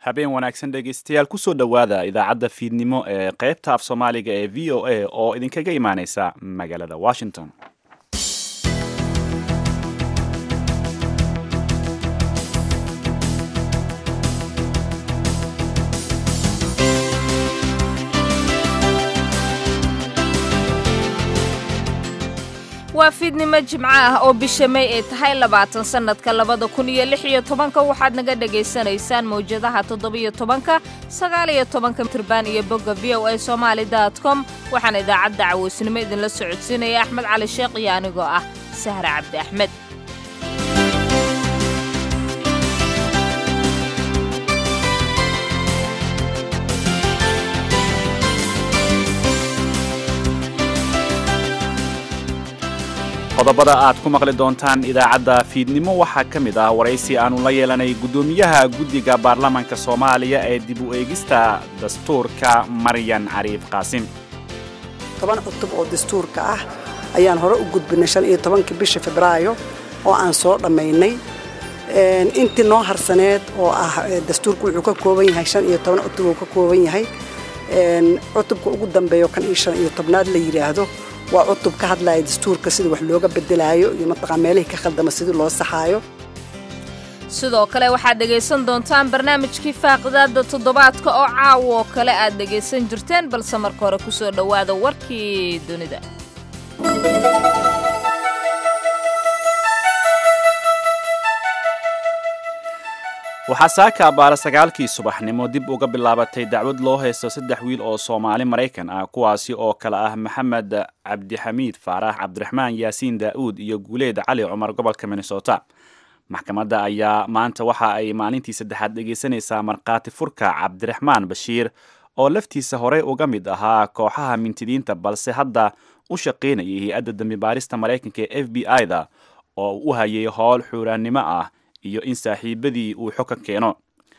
habeen wanaagsan dhegaystayaal kusoo dhowaada idaacadda fiidnimo ee qaybta af soomaaliga ee v o a oo idinkaga imaaneysa magaalada washington waa fiidnimo jimco ah oo bisha may ay tahay labaatan sannadka labada kun iyo lix iyo tobanka waxaad naga dhagaysanaysaan mawjadaha toddobiyo tobanka sagaaliyo tobanka mirbaan iyo bogga v o a somaali dot com waxaana idaacadda cawoysnimo idinla socodsiinaya axmed cali sheekh iyo anigoo ah sahra cabdi axmed qodobada aad ku maqli doontaan idaacadda fiidnimo waxaa ka mid ah waraysi aannu la yeelanay guddoomiyaha guddiga baarlamaanka soomaaliya ee dib u eegista dastuurka maryan cariif qaasim toban cutub oo dastuurka ah ayaan hore u gudbinay shan iyo tobankii bisha febraayo oo aan soo dhammaynay intii noo harsaneed oo ah dastuurku wuxuu ka kooban yahay shan iyo toban cutub uu ka kooban yahay cutubka ugu dambeeyo kan iyo shan iyo tobnaad la yidhaahdo waa cutub ka hadlaya dastuurka sida wax looga bedelaayo iyo mataqaa meelihii ka khaldama sidii loo saxaayo sidoo kale waxaad dhegaysan doontaan barnaamijkii faaqidaada toddobaadka oo caawa oo kale aad dhegaysan jirteen balse marka hore ku soo dhowaada warkii dunida waxaa saaka abbaara sagaalkii subaxnimo dib uga bilaabatay dacwad loo haysto saddex wiil oo soomaali maraykan ah kuwaasi oo kale ah maxamed cabdixamiid faarax cabdiraxmaan yaasiin daa'uud iyo guuleed cali cumar gobolka minnesota maxkamadda ayaa maanta waxa ay maalintii saddexaad dhegaysanaysaa markhaati furka cabdiraxmaan bashiir oo laftiisa horey uga mid ahaa kooxaha mintidiinta balse hadda u shaqaynayay hay-adda dambi baarista maraykanka ee f b i-da oo u hayay howl xuuraannimo ah iyo in saaxiibadii uu xog ka keeno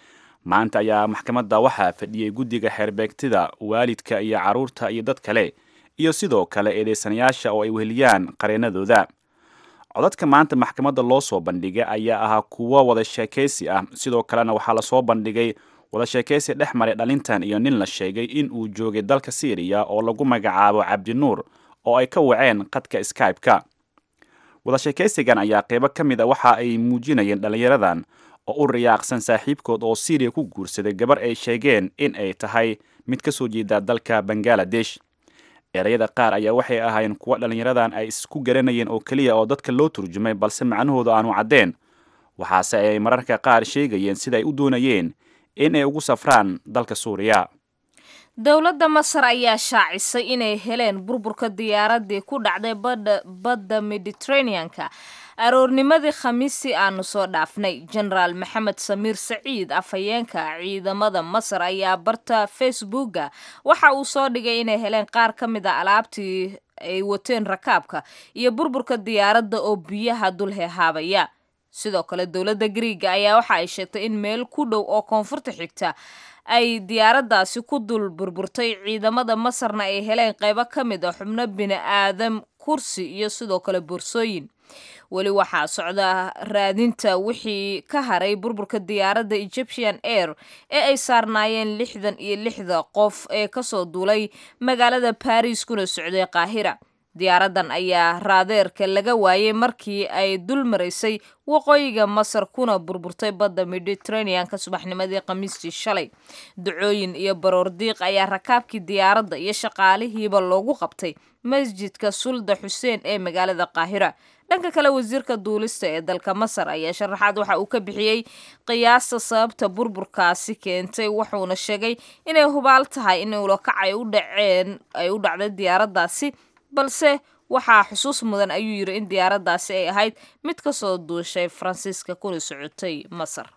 maanta ayaa maxkamadda waxaa fadhiyey guddiga xeerbeegtida waalidka iyo carruurta iyo dad kale iyo sidoo kale eedeysanayaasha oo ay weheliyaan qareennadooda codadka maanta maxkamadda loo soo bandhigay ayaa ahaa kuwo wada sheekaysi ah sidoo kalena waxaa lasoo bandhigay wada sheekaysi dhex maray dhalintan iyo nin la sheegay in uu joogay dalka syriya oo lagu magacaabo cabdinuur oo ay ka waceen qadka skybe-ka wada sheekaysigan ayaa qeybo ka mid a waxa ay muujinayeen dhallinyaradan oo u riyaaqsan saaxiibkood oo syriya ku guursaday gabar ay sheegeen in ay tahay mid ka soo jeeda dalka bangaladesh ereyada qaar ayaa waxay ahaayeen kuwo dhallinyaradan ay isku garanayeen oo keliya oo dadka loo turjumay balse macnahooda aanu caddeen waxaase ay mararka qaar sheegayeen sida ay u doonayeen in ay ugu safraan dalka suuriya dowladda masar ayaa shaacisay inay heleen burburka diyaaradii ku dhacday badda mediteraneanka aroornimadii khamiistii aanu soo dhaafnay genaraal maxamed samiir saciid afhayeenka ciidamada masar ayaa barta facebooka waxa uu soo dhigay inay heleen qaar ka mid a alaabtii ay wateen rakaabka iyo burburka diyaaradda oo biyaha dul hehaabaya sidoo kale dowladda griiga ayaa waxa ay sheegtay in meel ku dhow oo koonfurta xigta ay diyaaraddaasi ku dul burburtay ciidamada masarna ay heleen qaybo ka mid a xubno bini aadam kursi iyo sidoo kale boorsooyin weli waxaa socda raadinta wixii ka haray burburka diyaaradda egyptian air ee ay saarnaayeen lixdan iyo lixda qof ee kasoo duulay magaalada baris kuna socday qaahira diyaaraddan ayaa raadeerka laga waayay markii ay dul maraysay waqooyiga masar kuna burburtay badda mediteraneanka subaxnimadii khamiistii shalay dacooyin iyo baroor diiq ayaa rakaabkii diyaaradda iyo shaqaalihiiba loogu qabtay masjidka sulda xuseen ee magaalada qaahira dhanka kale wasiirka duulista ee dalka masar ayaa sharaxaad waxa uu ka bixiyey qiyaasta sababta burburkaasi keentay wuxuuna sheegay inay hubaal tahay in ulakac ay u dhaceen ay u dhacday diyaaraddaasi balse waxaa xusuus mudan ayuu yidhi in diyaaraddaasi ay ahayd mid ka soo duushay faransiiska kuna socotay masar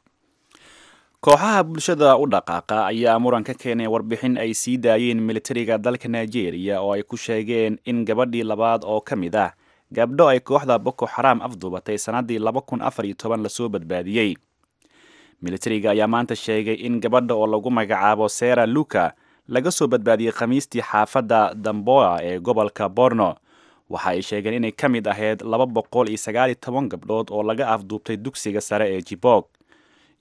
kooxaha bulshada u dhaqaaqa ayaa muran ka keenay warbixin ay sii daayeen militariga dalka nigeria oo ay ku sheegeen in gabadhii labaad oo ka mid ah gabdho ay kooxda boko xaraam afduubatay sannaddii laba kun afar iyo toban lasoo badbaadiyey militariga ayaa maanta sheegay in gabadha oo lagu magacaabo sera luka laga soo badbaadiyey khamiistii xaafadda damboa ee gobolka borno waxa ay sheegeen inay ka mid ahayd laba boqol iyo sagaal iyo toban gabdhood oo laga afduubtay dugsiga sare ee jibog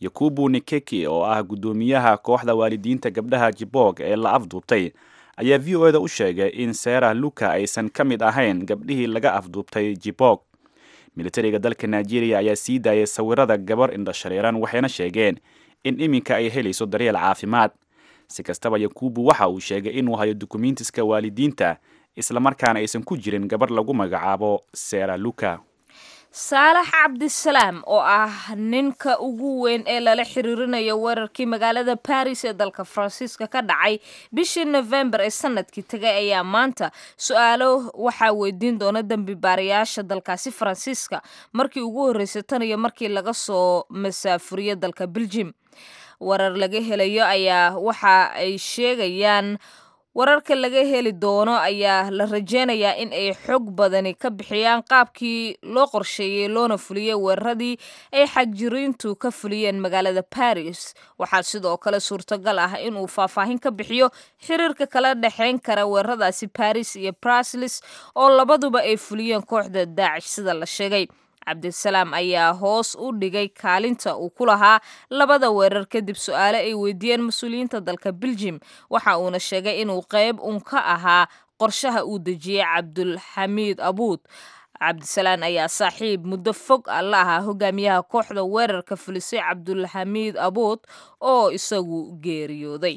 yakubu nikeki oo ah guddoomiyaha kooxda waalidiinta gabdhaha jibog ee la afduubtay ayaa v o eda u sheegay in sarah luka aysan ka mid ahayn gabdhihii laga afduubtay jibog militariga dalka nigeria ayaa sii daayay sawirada gabar indhashareeran waxayna sheegeen in iminka ay helayso daryeel caafimaad si kastaba yakubu waxa uu sheegay inuu hayo dukumentiska waalidiinta islamarkaana aysan ku jirin gabar lagu magacaabo sera luka saalax cabdisalaam oo ah ninka ugu weyn ee lala xiriirinayo weerarkii magaalada baris ee dalka faransiiska ka dhacay bishii nofembar ee sanadkii tegay ayaa maanta su-aalo waxaa weydiin doona dembi baarayaasha dalkaasi faransiiska markii ugu horreysay tan iyo markii laga soo masaafuriyo dalka beljim warar laga helayo ayaa waxa ay sheegayaan wararka laga heli doono ayaa la rajeynayaa in ay xog badani ka bixiyaan qaabkii loo qorsheeyey loona fuliyey weeraradii ay xagjiriintu ka fuliyeen magaalada baris waxaa sidoo kale suurtagal ah inuu faahfaahin ka bixiyo xiriirka kala dhexeyn kara weeraradaasi baris iyo braslis oo labaduba ay fuliyeen kooxda daacish sida la sheegay cabdisalaam ayaa hoos u dhigay kaalinta uu ku lahaa labada weerar kadib su-aale ay weydiiyeen mas-uuliyiinta dalka beljim waxa uuna sheegay inuu qeyb un ka ahaa qorshaha uu dejiyey cabdulxamiid abuud cabdisalaan ayaa saaxiib muddo fog ah la ahaa hogaamiyaha kooxda weerarka fulisay cabdulxamiid abuud oo isagu geeriyooday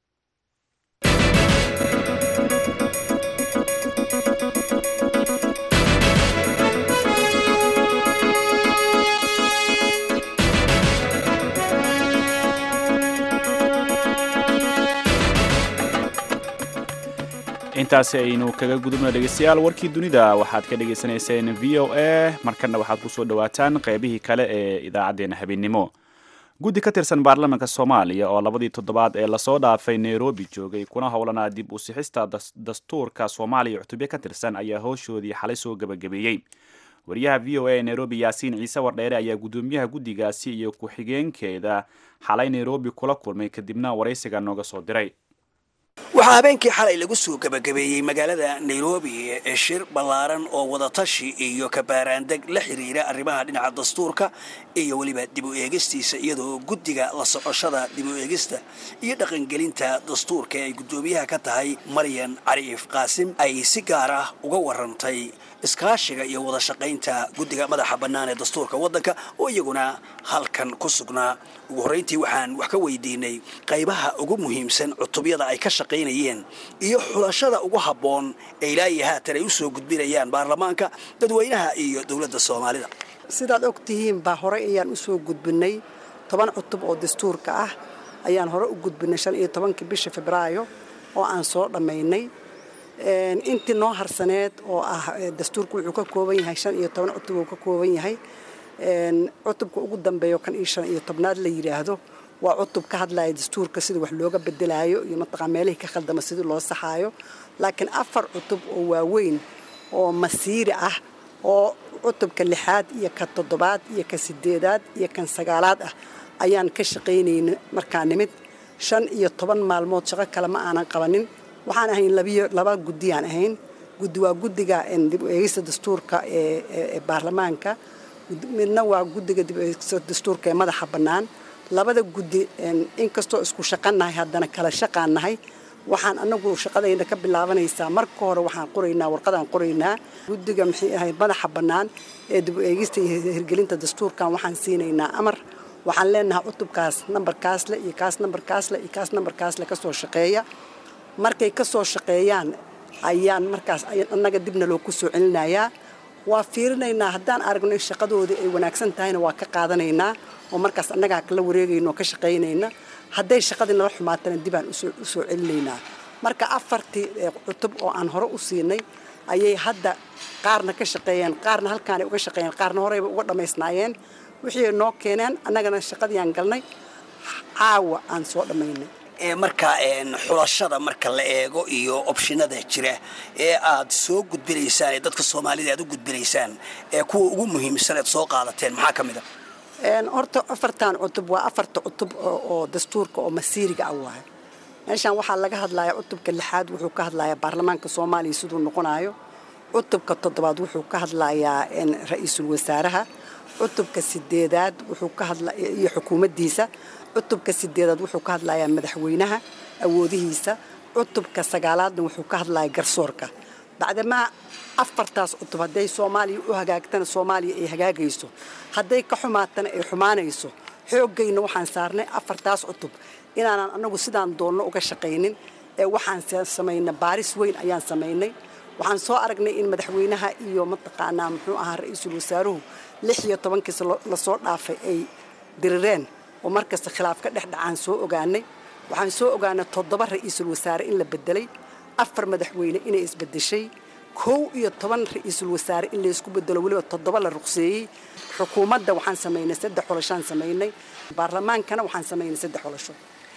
intaasi aynu kaga gudubno dhegeystayaal warkii dunida waxaad ka dhagaysanayseen v o a markana waxaad kusoo dhawaataan qeybihii kale ee idaacaddeenna habeennimo guddi ka tirsan baarlamaanka soomaaliya oo labadii toddobaad ee lasoo dhaafay nairobi joogay kuna howlanaa dib u sixista dastuurka soomaaliya cutubyo ka tirsan ayaa howshoodii xalay soo gebagabeeyey wariyaha v o a ee nairobi yaasiin ciise wardheere ayaa guddoomiyaha guddigaasi iyo ku-xigeenkeeda xalay nairobi kula kulmay kadibna waraysiga nooga soo diray waxaa habeenkii xalay lagu soo gebagabeeyey magaalada nairobi ee shir ballaaran oo wadatashi iyo kabaaraandeg la xiriira arrimaha dhinaca dastuurka iyo weliba dib u eegistiisa iyadoo guddiga la socoshada dib u eegista iyo dhaqangelinta dastuurka ee ay guddoomiyaha ka tahay maryan cariif qaasim ay si gaar ah uga warantay iskaashiga iyo wada shaqaynta guddiga madaxa bannaan ee dastuurka waddanka oo iyaguna halkan ku sugnaa ugu horrayntii waxaan wax ka weydiinay qaybaha ugu muhiimsan cutubyada ay ka shaqaynayeen iyo xulashada ugu habboon ee ilaa iyo haatan ay u soo gudbinayaan baarlamaanka dadweynaha iyo dowladda soomaalida sidaad og tihiin baa horey ayaan u soo gudbinnay toban cutub oo dastuurka ah ayaan hore u gudbinnay shan iyo tobankii bisha febraayo oo aan soo dhammaynay intii noo harsaneed oo ah dastuurku wuxuu ka kooban yahay shan iyo toban cutub uu ka kooban yahay cutubka ugu dambeeyo kan iyo shan iyo tobnaad la yidhaahdo waa cutub ka hadlaya dastuurka sida wax looga bedelaayo iyo mataqaa meelihii ka khaldama sidii loo saxaayo laakiin afar cutub oo waaweyn oo masiiri ah oo cutubka lixaad iyo ka toddobaad iyo ka sideedaad iyo kan sagaalaad ah ayaan ka shaqaynayna markaa nimid shan iyo toban maalmood shaqo kale ma aanan qabanin waxaan ahayn labiyo laba guddiyaan ahayn guddi waa guddiga dib u eegista dastuurka ee baarlamaanka midna waa guddiga dib u eegista dastuurka ee madaxa bannaan labada guddi inkastoo isku shaqanahay haddana kala shaqaan nahay waxaan anagu shaqadayna ka bilaabanaysaa marka hore waxaan qoraynaa warqadaan qoraynaa guddiga maxay ahayd madaxa bannaan ee dib u eegista iyo hirgelinta dastuurkan waxaan siinaynaa amar waxaan leenahay cutubkaas nambarkaasle iyo kaas nambarkaasle iyo kaas nambarkaasle kasoo shaqeeya markay ka soo shaqeeyaan ayaan markaas annaga dibna loo ku soo celinayaa waa fiirinaynaa haddaan aragno in shaqadoodii ay wanaagsan tahayna waa ka qaadanaynaa oo markaas annagaa kala wareegayna oo ka shaqaynayna hadday shaqadii nala xumaatana dibaan u soo celinaynaa marka afartii cutub oo aan hore u siinay ayay hadda qaarna ka shaqeeyeen qaarna halkaanay uga shaqeeyeen qaarna horeyba uga dhammaysnaayeen wixii noo keeneen annagana shaqadiiaan galnay caawa aan soo dhammaynay marka xulashada marka la eego iyo obshinada jira ee aad soo gudbinaysaan ee dadka soomaalida aad u gudbinaysaan ee kuwa ugu muhiimsan eed soo qaadateen maxaa ka mid a horta afartan cutub waa afarta cutub oo dastuurka oo masiiriga ah waayo meeshaan waxaa laga hadlayaa cutubka lixaad wuxuu ka hadlayaa baarlamaanka soomaaliya siduu noqonayo cutubka toddobaad wuxuu ka hadlayaa ra-iisul wasaaraha cutubka sideedaad wuxuu ka hadla iyo xukuumaddiisa cutubka sideedaad wuxuu ka hadlayaa madaxweynaha awoodihiisa cutubka sagaalaadna wuxuu ka hadlaya garsoorka bacdamaa afartaas cutub hadday soomaaliya u hagaagtana soomaaliya ay hagaagayso hadday ka xumaatana ay xumaanayso xooggayna waxaan saarnay afartaas cutub inaanan annagu sidaan doonno uga shaqaynin ee waxaan samaynay baaris weyn ayaan samaynay waxaan soo aragnay in madaxweynaha iyo mataqaanaa muxuu ahaa ra-iisul wasaaruhu lix iyo tobankiisa lasoo dhaafay ay dirireen oo markasta khilaaf ka dhex dhacaan soo ogaanay waxaan soo ogaanay toddoba ra-iisul wasaare in la bedelay afar madaxweyne inay isbedeshay kow iyo toban ra-iisul wasaare in laysku bedelo weliba toddoba la ruqseeyey xukuumadda waxaan samaynay saddex xolashaan samaynay baarlamaankana waxaan samaynay saddex xolasho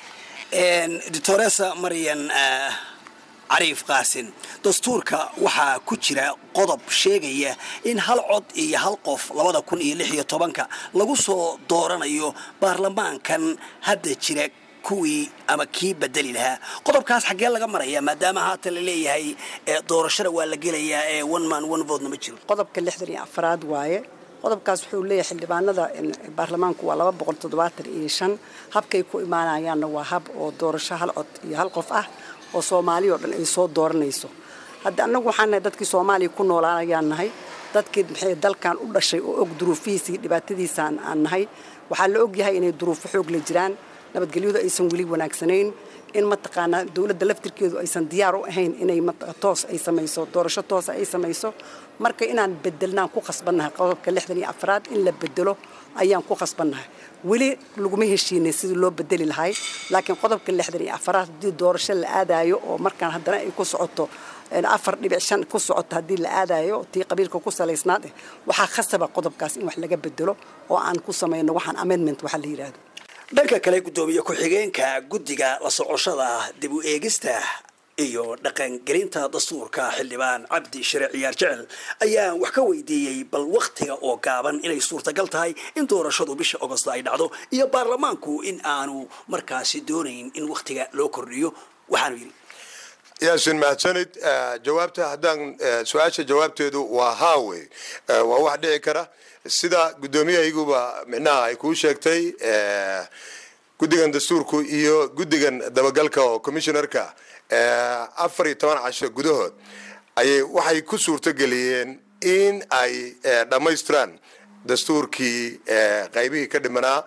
doctoresa maryan cariif qaasin dastuurka waxaa ku jira qodob sheegaya in hal cod iyo hal qof labada kun iyo lix iyo tobanka lagu soo dooranayo baarlamaankan hadda jira kuwii ama kii bedeli lahaa qodobkaas xaggee laga maraya maadaama haatan la leeyahay doorashada waa la gelayaa ee one man one vote nama jiro qodobka lixdan iyo afraad waaye qodobkaas wuxuu leeyahay xildhibaanada baarlamaanku waa laba boqol toddobaatan iyo shan habkay ku imaanayaanna waa hab oo doorasho hal cod iyo hal qof ah oo soomaaliya oo dhan ay soo dooranayso hadda annagu waxaan nahay dadkii soomaaliya ku noolaan ayaan nahay dadkii maxay dalkan u dhashay oo og duruufihiisa iyo dhibaatadiisaan aan nahay waxaa la og yahay inay duruufo xoog la jiraan nabadgelyadu aysan weli wanaagsanayn in mataqaanaa dowladda laftirkeedu aysan diyaar u ahayn inay toos ay samayso doorasho toosa ay samayso marka inaan bedelnaan ku khasbannahay qodobka lixdan iyo afraad in la bedelo ayaan ku khasbannahay weli laguma heshiinay sidii loo bedeli lahay laakiin qodobka lixdan iyo afraad haddii doorasho la aadayo oo markaan haddana ay ku socoto afar dhibic shan ku socoto haddii la aadayo tii qabiilka ku salaysnaad eh waxaa khasaba qodobkaas in wax laga bedelo oo aan ku samayno waxaan amendment waxa la yidhaahdo dhanka kale guddoomiye ku-xigeenka guddiga la socoshada dib u eegista iyo dhaqangelinta dastuurka xildhibaan cabdi share ciyaar jecel ayaa wax ka weydiiyey bal wakhtiga oo gaaban inay suurtagal tahay in doorashadu bisha ogosto ay dhacdo iyo baarlamaanku in aanu markaasi doonayn in wakhtiga loo kordhiyo waxaanu yidhi yaasin mahadsanid jawaabta haddaan su-aasha jawaabteedu waa haawe waa wax dhici kara sida guddoomiyahayguba micnaha ay kuu sheegtay guddigan dastuurku iyo guddigan dabagalka oo commissionerka afar iyo toban casho gudahood ayay waxay ku suurtogeliyeen in ay dhammaystiraan dastuurkii qaybihii ka dhimanaa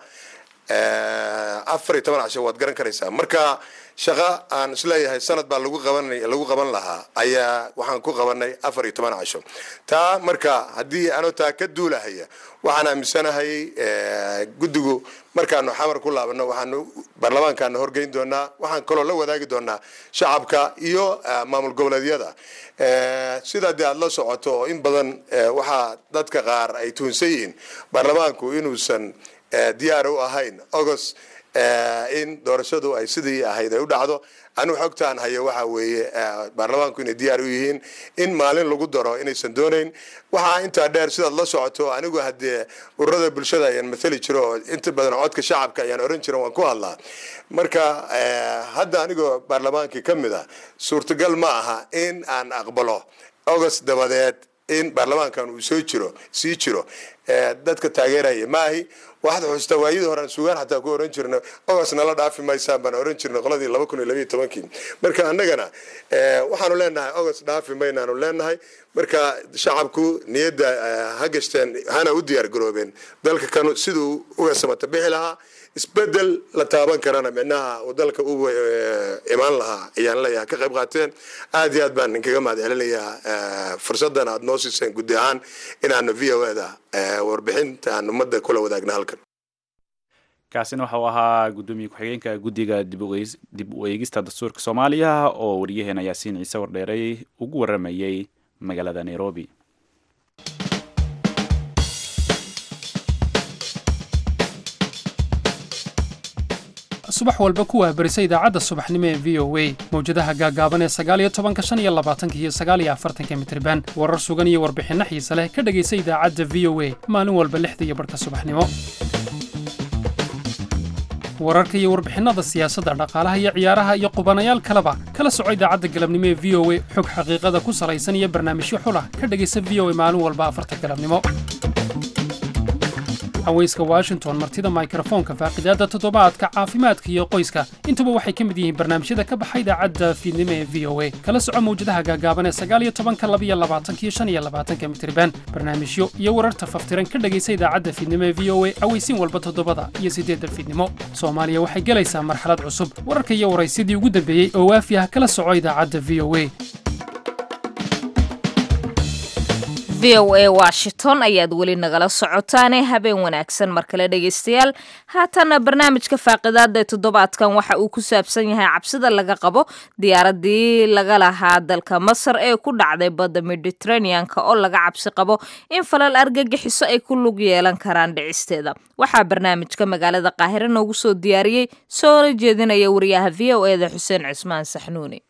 afar iyo toban casho waad garan karaysaa marka shaqo aan isleeyahay sanad baa lagu qaban lagu qaban lahaa ayaa waxaan ku qabanay afar iyo toban casho taa marka haddii anoo taa ka duulahaya waxaan aaminsanahay guddigu markaanu xamar ku laabano waxaanu baarlamaankaana horgeyn doonaa waxaan kaloo la wadaagi doonaa shacabka iyo maamul goboleedyada sidaa dee aada la socoto oo in badan waxaa dadka qaar ay tuhunsan yihiin baarlamaanku inuusan diyaar u ahayn agost in doorashadu ay sidii ahayd ay u dhacdo anigu xogtaan hayo waxa weeye baarlamaanku inay diyaar u yihiin in maalin lagu daro inaysan doonayn waxaa intaa dheer sidaad la socoto anigu haddee ururada bulshada ayaan mathali jiro oo inta badan codka shacabka ayaan oran jiran waan ku hadlaa marka hadda anigoo baarlamaankii ka mid a suurtagal ma aha in aan aqbalo august dabadeed in baarlamaankan uu soo jiro sii jiro dadka taageeraya maahi waxaad xusuustaa waayadii hore aan sugaan xataa ku oran jirna ogos nala dhaafi maysaan baan oran jirnay qoladii laba kun iyo labiyo tobankii marka annagana waxaanu leenahay ogos dhaafi maynaanu leenahay marka shacabku niyadda ha gashteen hana u diyaar garoobeen dalka kanu siduu uga samata bixi lahaa isbedel la taaban karana micnaha uu dalka u imaan lahaa ayaan leeyahay ka qayb qaateen aad iyo aad baan inkaga mahad celinayaa fursaddan aad noo siiseen guddi ahaan inaanu v o da warbixinta aan ummadda kula wadaagna halkan kaasina waxau ahaa guddoomiye ku-xigeenka guddiga dib u eegista dastuurka soomaaliya oo waryaheena yaasiin ciise wardheerey ugu waramayey magaalada nairobi subax walba ku waabarisa idaacadda subaxnimo ee v o a mawjadaha gaagaaban ee sagaaliyo tobanka shan iyo labaatanka iyo sagaaliyo afartanka mitriban warar sugan iyo warbixinno xiise leh ka dhegaysa idaacadda v o a maalin walba lixda iyo barhka subaxnimo wararka iyo warbixinnada siyaasadda dhaqaalaha iyo ciyaaraha iyo qubanayaal kaleba kala soco idaacadda galabnimo ee v o a xog xaqiiqada ku salaysan iyo barnaamijyo xulah ka dhegaysa v o a maalin walba afarta galabnimo haweyska washington martida mikrofoonka faaqidaadda toddobaadka caafimaadka iyo qoyska intuba waxay ka mid yihiin barnaamijyada ka baxa idaacadda fiidnimo ee v o a kala soco mawjadaha gaagaaban ee sagaaliyo tobanka labiyo labaatankiyo shan iyo labaatanka mitriban barnaamijyo iyo wararta faftiran ka dhegaysa idaacadda fiidnimo ee v o a aweysiin walba toddobada iyo siddeedda fiidnimo soomaaliya waxay gelaysaa marxalad cusub wararka iyo waraysidii ugu dambeeyey oo waafi ah kala soco idaacadda v o a v o a washington ayaad weli nagala socotaane habeen wanaagsan mar kale dhegaystayaal haatana barnaamijka faaqidaada ee toddobaadkan waxa uu ku saabsan yahay cabsida laga qabo diyaaradii laga lahaa dalka masar ee ku dhacday badda mediteraneanka oo laga cabsi qabo in falal argagixiso ay ku lug yeelan karaan dhicisteeda waxaa barnaamijka magaalada qaahire noogu soo diyaariyey soona jeedinaya wariyaha v o eda xuseen cismaan saxnuuni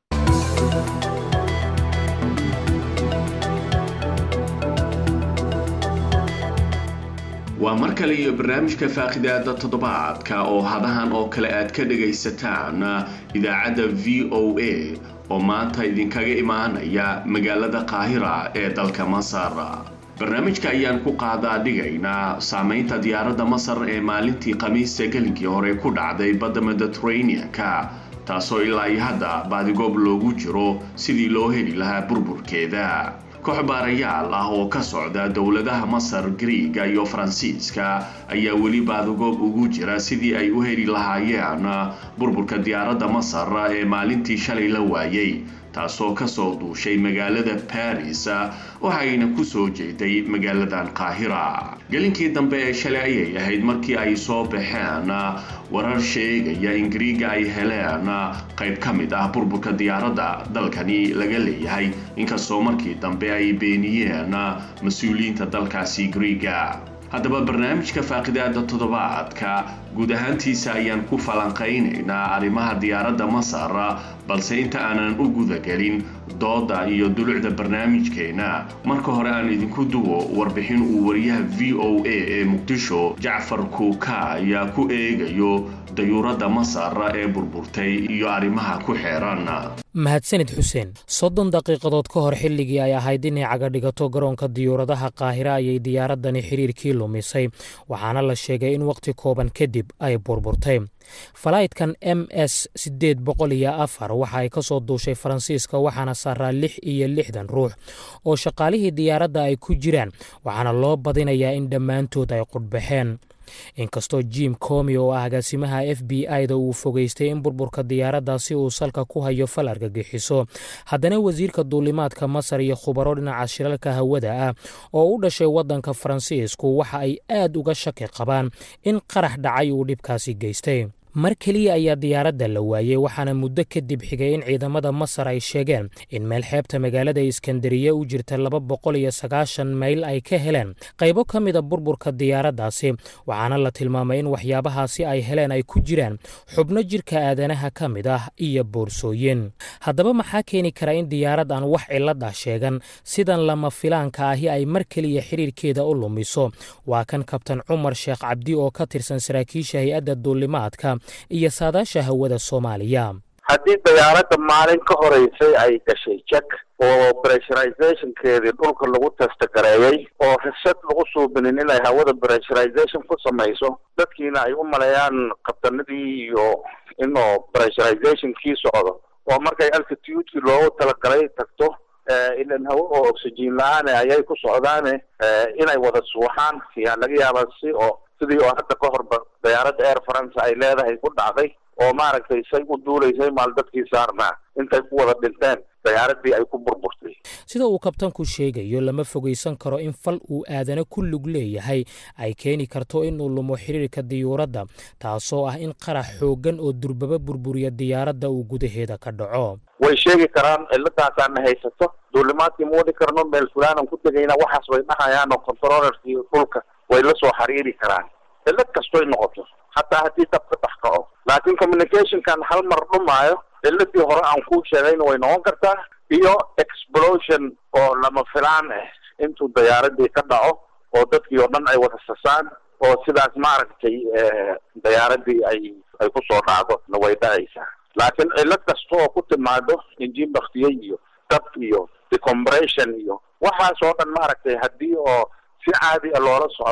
waa mar kale iyo barnaamijka faaqidaada toddobaadka oo hadahan oo kale aad ka dhagaysataan idaacadda v o a oo maanta idinkaga imaanaya magaalada qaahira ee dalka masar barnaamijka ayaan ku qaadaa dhigaynaa saameynta diyaaradda masar ee maalintii khamiista gelinkii hore ku dhacday badda mediteraneanka taasoo ilaa iyo hadda baadigoob loogu jiro sidii loo heli lahaa burburkeeda koox baarayaal ah oo ka socda dowladaha masar griiga iyo faransiiska ayaa weli baadagoob ugu jira sidii ay u heli lahaayeen burburka diyaaradda masar ee maalintii shalay la waayey taasoo kasoo duushay magaalada baris waxayna kusoo jeeday magaaladan qaahira gelinkii dambe ee shalay ayay ahayd markii ay soo baxeen warar sheegaya in griiga ay heleen qayb ka mid ah burburka diyaaradda dalkani laga leeyahay inkastoo markii dambe ay beeniyeen mas-uuliyiinta dalkaasi griiga haddaba barnaamijka faaqidaada toddobaadka guud ahaantiisa ayaan ku falanqaynaynaa arrimaha diyaaradda masar balse inta aanan u gudagelin dooda iyo dulucda barnaamijkeena marka hore aan idinku duwo warbixin uu wariyaha v o a ee muqdisho jacfar kuuka ayaa ku eegayo dayuuradda masar ee burburtay iyo arrimaha ku xeeran mahadsanid xuseen soddon daqiiqadood ka hor xilligii ay ahayd inay cagadhigato garoonka diyuuradaha qaahira ayay diyaaraddani xiriirkii lumisay waxaana la sheegay in wakhti kooban kadib ay burburtay falaytkan m s siddeed boqol iyo afar waxa ay ka soo duushay faransiiska waxaana saaraa lix iyo lixdan ruux oo shaqaalihii diyaaradda ay ku jiraan waxaana loo badinayaa in dhammaantood ay qudhbaxeen inkastoo jim comi oo ah agaasimaha f b i da uu fogeystay in burburka diyaaraddaasi uu salka ku hayo fal argagixiso haddana wasiirka duulimaadka masar iyo khubaro dhinaca shilalka hawada ah oo u dhashay waddanka faransiisku waxa ay aad uga shaki qabaan in qarax dhacay uu dhibkaasi geystay mar keliya ayaa diyaaradda la waayey waxaana muddo kadib xigay in ciidamada masar ay sheegeen in meel xeebta magaalada iskandariya u jirta laba boqol iyo sagaashan mayl ay ka heleen qaybo ka mida burburka diyaaraddaasi waxaana la tilmaamay in waxyaabahaasi ay heleen ay ku jiraan xubno jirka aadanaha ka mid ah iyo boorsooyin haddaba maxaa keeni kara in diyaarad aan wax cillad ah sheegan sidan lama filaanka ahi ay mar keliya xiriirkeeda u lumiso waa kan kabtan cumar sheekh cabdi oo ka tirsan saraakiisha hay-adda duulimaadka iyo saadaasha hawada soomaaliya haddii diyaaradda maalin ka horeysay ay gashay jak oo pressurizationkeedii dhulka lagu testagareeyey oo risad lagu suubinin inay hawada pressurization ku samayso dadkiina ay u maleeyaan kabtanadii iyo inuu pressurizationkii socdo oo markay altitudekii loogu talagalay tagto ilan hawo oo oxygen la-aane ayay ku socdaane inay wada suuxaan yaa laga yaabaa si oo sidii oo hadda ka horba diyaaradda air france ay leedahay ku dhacday oo maaragtay say u duulaysay maal dadkii saarnaa intay ku wada dhinteen diyaaradii ay ku burburtay sida uu kabtanku sheegayo lama fogaysan karo in fal uu aadana ku lug leeyahay ay keeni karto inuu lumo xiriirka diyuuradda taasoo ah in qarax xooggan oo durbaba burburiya diyaaradda uu gudaheeda ka dhaco way sheegi karaan ciladaasaana haysato duulimaadkii ma wadi karno meel fulaanan ku tegayna waxaas way dhahayaan oo controllerkii dhulka way la soo xiriiri karaan cilad kastoy noqoto hataa haddii dab ka dhex kaco laakiin communicationkan hal mar dhumaayo ciladii hore aan kuu sheegayna way noqon kartaa iyo explosion oo lama filaan ah intuu diyaaradii ka dhaco oo dadkii oo dhan ay wada sasaan oo sidaas maaragtay diyaaradii ay ay kusoo dhacdo na way dhacaysaa laakiin cilad kasta oo ku timaado injiin baktiyey iyo dab iyo decompression iyo waxaas oo dhan maaragtay haddii oo si caadi a loola socdo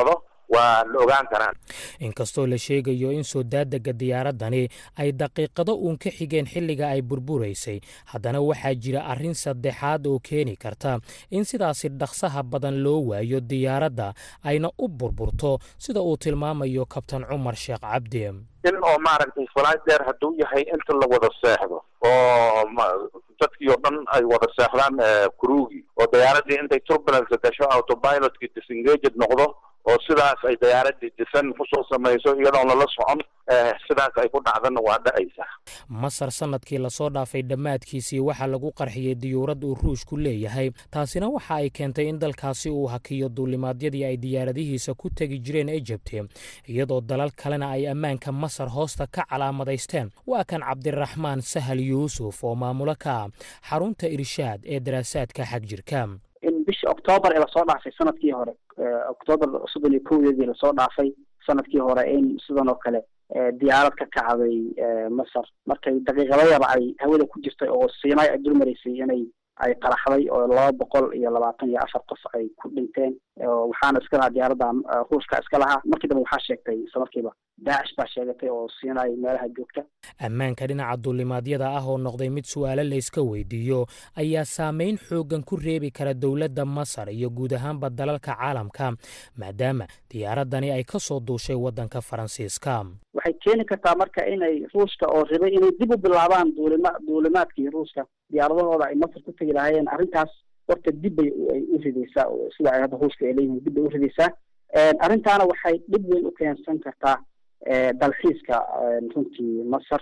waa la ogaan karaan inkastoo la sheegayo in soo daadega diyaaradani ay daqiiqado uun ka xigeen xilliga ay burburaysay haddana waxaa jira arrin saddexaad oo keeni karta in sidaasi dhaqsaha badan loo waayo diyaaradda ayna u burburto sida uu tilmaamayo kabtan cumar sheekh cabdi in oo maaragtay falaad dheer hadduu yahay inta la wada seexdo oo dadkii oo dhan ay wada seexdaan kuruugii oo diyaaradii intay turbulence gasho autopilotkii disengaged noqdo oo sidaas ay diyaaradii disan kusoo samayso iyadoon lala socon sidaas ay ku dhacdana waa dhacaysaa masar sanadkii lasoo dhaafay dhammaadkiisii waxaa lagu qarxiyey diyuurad uu ruushku leeyahay taasina waxa ay keentay in dalkaasi uu hakiyo duulimaadyadii ay diyaaradihiisa ku tegi jireen ejibti iyadoo dalal kalena ay ammaanka masar hoosta ka calaamadaysteen waa kan cabdiraxmaan sahal yuusuf oo maamulo ka ah xarunta irshaad ee daraasaadka xagjirka in bishii oktoobar ee lasoo dhaafay sanadkii hore oktoobar soddon iyo kowdeedii lasoo dhaafay sanadkii hore in sidan oo kale diyaarad ka kacday masar markay daqiiqada yaba ay hawada ku jirtay oo siinay ay dul maraysay inay ay qaraxday oo laba boqol iyo labaatan iyo afar qof ay ku dhinteen waxaana iska lahaa diyaaradda ruushka iska lahaa markii dambe waxaa sheegtay isla markiiba daacish baa sheegatay oo siinay meelaha joogta ammaanka dhinaca duulimaadyada ah oo noqday mid su'aalo layska weydiiyo ayaa saameyn xooggan ku reebi kara dowladda masar iyo guud ahaanba dalalka caalamka maadaama diyaaradani ay ka soo duushay waddanka faransiiska waxay keeni kartaa marka inay ruushka oo ribay inay dib u bilaabaan duulima duulimaadkii ruushka diyaaradahooda ay masar ku tegi lahaayeen arrintaas horta dib bay ay u ridaysaa sida ay hadda ruushka ay leeyihiin dib bay u ridaysaa arrintaana waxay dhib weyn u keensan kartaa dalxiiska runtii masar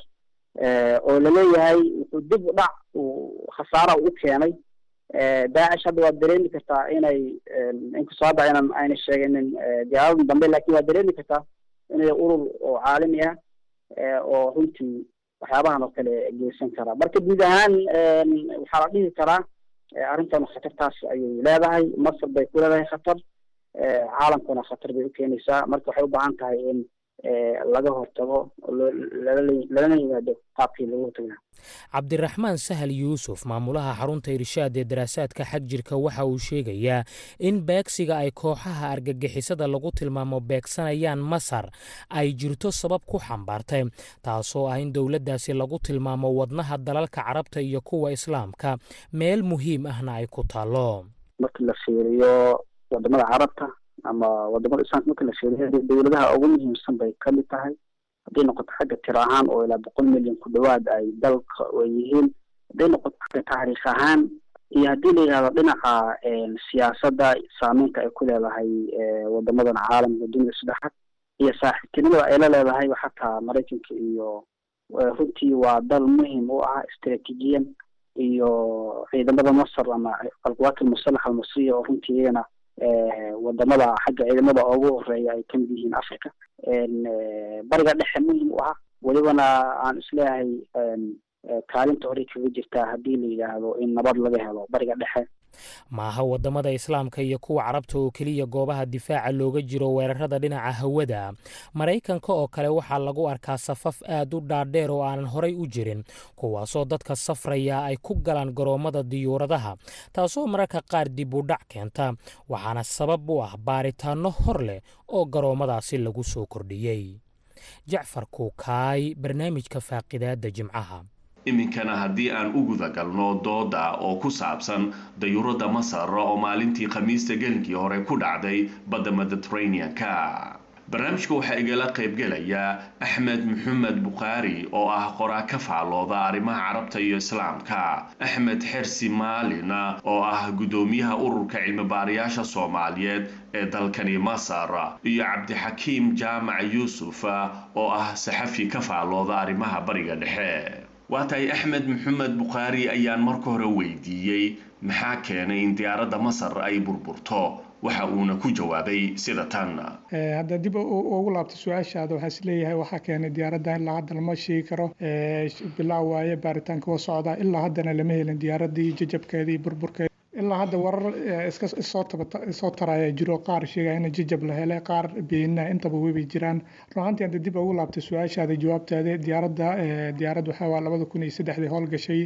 oo laleeyahay wuxuu dib u dhac uu khasaara u keenay daacish hadda waad dareemi kartaa inay inkastoo hadda aynan ayna sheeganin diyaaradan dambe lakin waad dareemi kartaa inay urur oo caalami ah oo runtii waxyaabahan oo kale geysan kara marka guud ahaan waxaa la dhihi karaa arrintan khatartaas ayay leedahay masar bay ku leedahay khatar caalamkuna khatar bay u keenaysaa marka waxay u baahan tahay in laga hortago lalana yimaado qaabkii lagu hortagna cabdiraxmaan sahal yuusuf maamulaha xarunta irshaad ee daraasaadka xagjirka waxa uu sheegayaa in beegsiga ay kooxaha argagixisada lagu tilmaamo beegsanayaan masar ay jirto sabab ku xambaartay taasoo ah in dowladdaasi lagu tilmaamo wadnaha dalalka carabta iyo kuwa islaamka meel muhiim ahna ay ku taallo markii la fiiriyo wadamada carabta ama wadamada islaamka marka la fiiriyo dowladaha ugu muhiimsan bay kamid tahay hadday noqoto xagga tiro ahaan oo ilaa boqol milyan ku dhawaad ay dalka ay yihiin hadday noqoto xagga taariikh ahaan iyo haddii la yidhahdo dhinaca siyaasadda saameynta ay ku leedahay wadamadan caalamka dunida saddexaad iyo saaxiibtinimada ay la leedahay xataa maraykanka iyo runtii waa dal muhim u ah istraatiijiyan iyo ciidamada masar ama alquwaat almusalaxa almasriya oo runtii iyagana wadamada xagga ciidamada ugu horeeya ay kamid yihiin africa bariga dhexe muhim u ah welibana aan isleeyahay kaalinta horey kaga jirtaa haddii la yidhaahdo in nabad laga helo bariga dhexe maaha wadamada islaamka iyo kuwa carabta oo keliya goobaha difaaca looga jiro weerarada dhinaca hawada maraykanka oo kale waxaa lagu arkaa safaf aad u dhaadheer oo aanan horay u jirin kuwaasoo dadka safraya ay ku galaan garoommada diyuuradaha taasoo mararka qaar dib u dhac keenta waxaana sabab u ah baaritaanno hor leh oo garoommadaasi lagu soo kordhiyey jacfar kuukaay barnaamijka faaqidaadda jimcaha iminkana haddii aan u guda galno dooda oo ku saabsan dayuuradda masar oo maalintii khamiista gelinkii hore ku dhacday badda mediteranean-ka barnaamijka waxaa igala qaybgelaya axmed maxamed bukhaari oo ah qoraa ka faalooda arrimaha carabta iyo islaamka axmed xersi maalin oo ah guddoomiyaha ururka cilmibaarayaasha soomaaliyeed ee dalkani masar iyo cabdixakiim jaamac yuusuf oo ah saxafi ka faalooda arrimaha bariga dhexe waa tahay axmed maxamed bukhaari ayaan marka hore weydiiyey maxaa keenay in diyaaradda masar ay burburto waxa uuna ku jawaabay sida tan hadda dib ugu laabta su-aashaada waxaa isleeyahay waxaa keenay diyaaradda ilaa hadda lama sheegi karo bilaa waaye baaritaanka waa socdaa ilaa haddana lama helin diyaaraddii jajabkeeda iyo burburkeeda ilaa hadda warar iska soo taraya jiro qaar sheegaya in jajab la helay qaar beenina intaba weybay jiraan runaantii hadda dib ugu laabtay su-aashaada jawaabtaada diyaaradda diyaarad waxaa waa labada kun iyo saddexdii howlgashay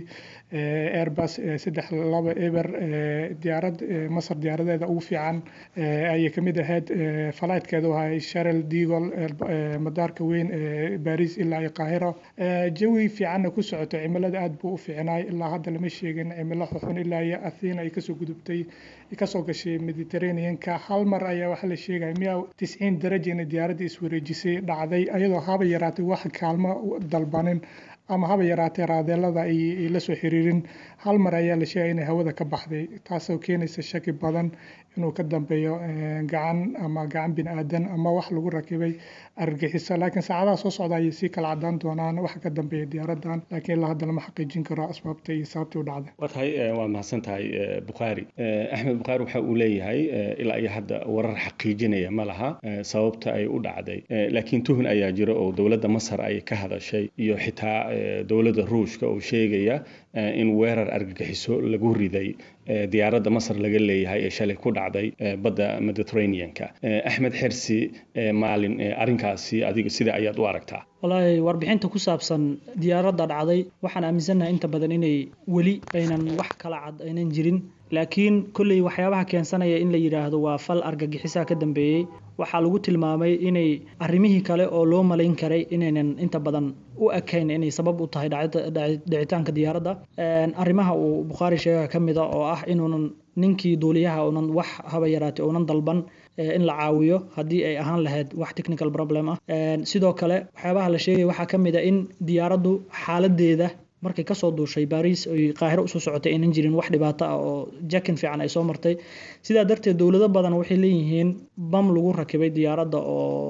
airbus saddex laba eber diyaarad masar diyaaradeeda ugu fiican ayay kamid ahayd falaydkeedu ahay sharel deagol madaarka weyn ee baris ilaa iyo qaahiro jawi fiicanna ku socoto cimilada aad buu u fiicnaay ilaa hadda lama sheegin cimilo xuxun ilaa iyo athena ay kasoo gudubtay kasoo gashay mediterraneanka hal mar ayaa waxaa la sheegaya miyaa tisciin daraja inay diyaaradda iswareejisay dhacday ayadoo haba yaraatay wax kaalmo dalbanin ama haba yaraatee raadeelada ay la soo xiriirin hal mar ayaa la sheegaya inay hawada ka baxday taasoo keenaysa shaki badan inuu ka dambeeyo gacan ama gacan bin aadan ama wax lagu rakibay argagixiso laakiin saacadaha soo socda ayay sii kala cadaan doonaan waxa ka dambeeya diyaaradan laakiin ilaa hadda lama xaqiijin karo asbaabta iyo sababtii u dhacday waa tahay waa mahadsan tahay bukhaari axmed bukhaari waxa uu leeyahay ilaa iyo hadda warar xaqiijinaya ma laha sababta ay u dhacday laakiin tuhun ayaa jira oo dowladda masar ay ka hadashay iyo xitaa dowladda ruushka oo sheegaya in weerar argagixiso lagu riday diyaaradda masar laga leeyahay ee shalay ku dhacday badda mediterraneanka axmed xersi maalin arrinkaasi adiga sida ayaad u aragtaa wallaahi warbixinta ku saabsan diyaaradda dhacday waxaan aaminsannahay inta badan inay weli aynan wax kala cad aynan jirin laakiin kolley waxyaabaha keensanaya in la yidhaahdo waa fal argagixisaa ka dambeeyey waxaa lagu tilmaamay inay arrimihii kale oo loo malayn karay inaynan inta badan u ekayn inay sabab u tahay dhicitaanka diyaaradda arrimaha uu bukhaari sheega ka mida oo ah inuunan ninkii duuliyaha uunan wax haba yaraatay uunan dalban in la caawiyo haddii ay ahaan lahayd wax technical problem ah sidoo kale waxyaabaha la sheegaya waxaa ka mid a in diyaaraddu xaaladeeda markay kasoo duushay baris oy qaahiro usoo socotay aynan jirin wax dhibaato ah oo jakin fiican ay soo martay sidaa darteed dowlado badan waxay leeyihiin bam lagu rakibay diyaaradda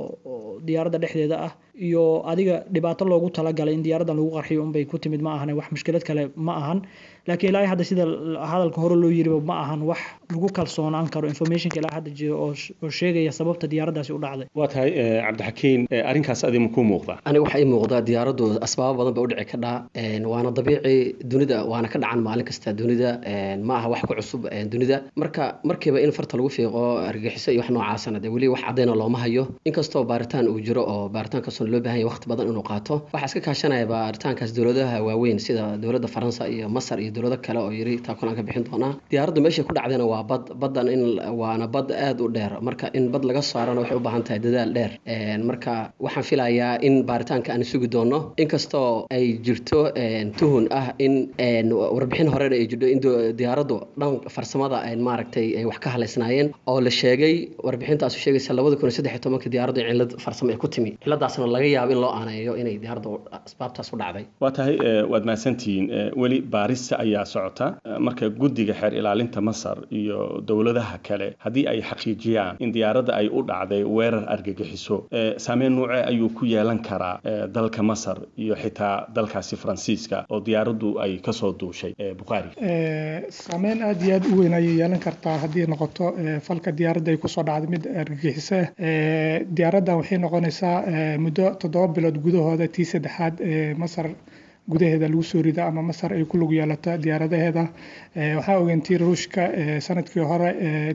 oo diyaaradda dhexdeeda ah iyo adiga dhibaato loogu talagalay in diyaaraddan lagu qarxiyo unbay ku timid ma ahan wax mushkilad kale ma ahan laakiin ilaa hadda sida hadalka hore loo yiriba ma ahan wax lagu kalsoonaan karo informationka ilaa hadda jira oo sheegaya sababta diyaaraddaasi u dhacday waa tahay cabdixakiin arrinkaas adi ma kuu muuqda aniga waxaa ii muuqda diyaaraddu asbaabo badan ba u dhici kadhaa waana dabiici dunida waana ka dhacan maalin kasta dunida ma aha wax ku cusub dunida marka markiiba in farta lagu fiiqo argagixiso iyo wax noocaasana dee weli wax caddayna looma hayo inkastoo baaritaan uu jiro oo baaritaankaasuna loo baahan yahay waqti badan inuu qaato waxaa iska kaashanaya baaritaankaas dowladaha waaweyn sida dowladda faransa iyo masar iyo dowlado kale oo yiri taa kulan ka bixin doonaa diyaaraddu meeshay ku dhacdayna waa bad baddan in waana bad aad u dheer marka in bad laga saarana waxay u baahan tahay dadaal dheer marka waxaan filayaa in baaritaanka aan sugi doono inkastoo ay jirto tuhun ah in warbixin horena ay jirto in diyaaraddu dhan farsamada maaragtay ay wax ka halaysnaayeen oo la sheegay warbixintaasu sheegaysa labada kun iyo saddex iyo tobanka diyaaraddu cillad farsamo ay ku timi cilladaasna laga yaabo in loo aaneeyo inay diyaaraddu asbaabtaas u dhacday waa tahay waad mahadsantihiin weli baarista ayaa socota marka guddiga xeer ilaalinta masar iyo dowladaha kale haddii ay xaqiijiyaan in diyaaradda ay u dhacday weerar argagixiso saameyn nuuce ayuu ku yeelan karaa dalka masar iyo xitaa dalkaasi faransiiska oo diyaaraddu ay kasoo duushay bukhaari saameyn aada iyo aada u weyn ayay yeelan kartaa haddii noqoto falka diyaaradda ay kusoo dhacday mid argagixiso diyaaraddan waxay noqonaysaa muddo toddoba bilood gudahooda tii saddexaad masar gudaheeda lagu soo rida ama masar ay ku lug yeelato diyaaradaheeda waxaa ogeyn tii ruushka sanadkii hore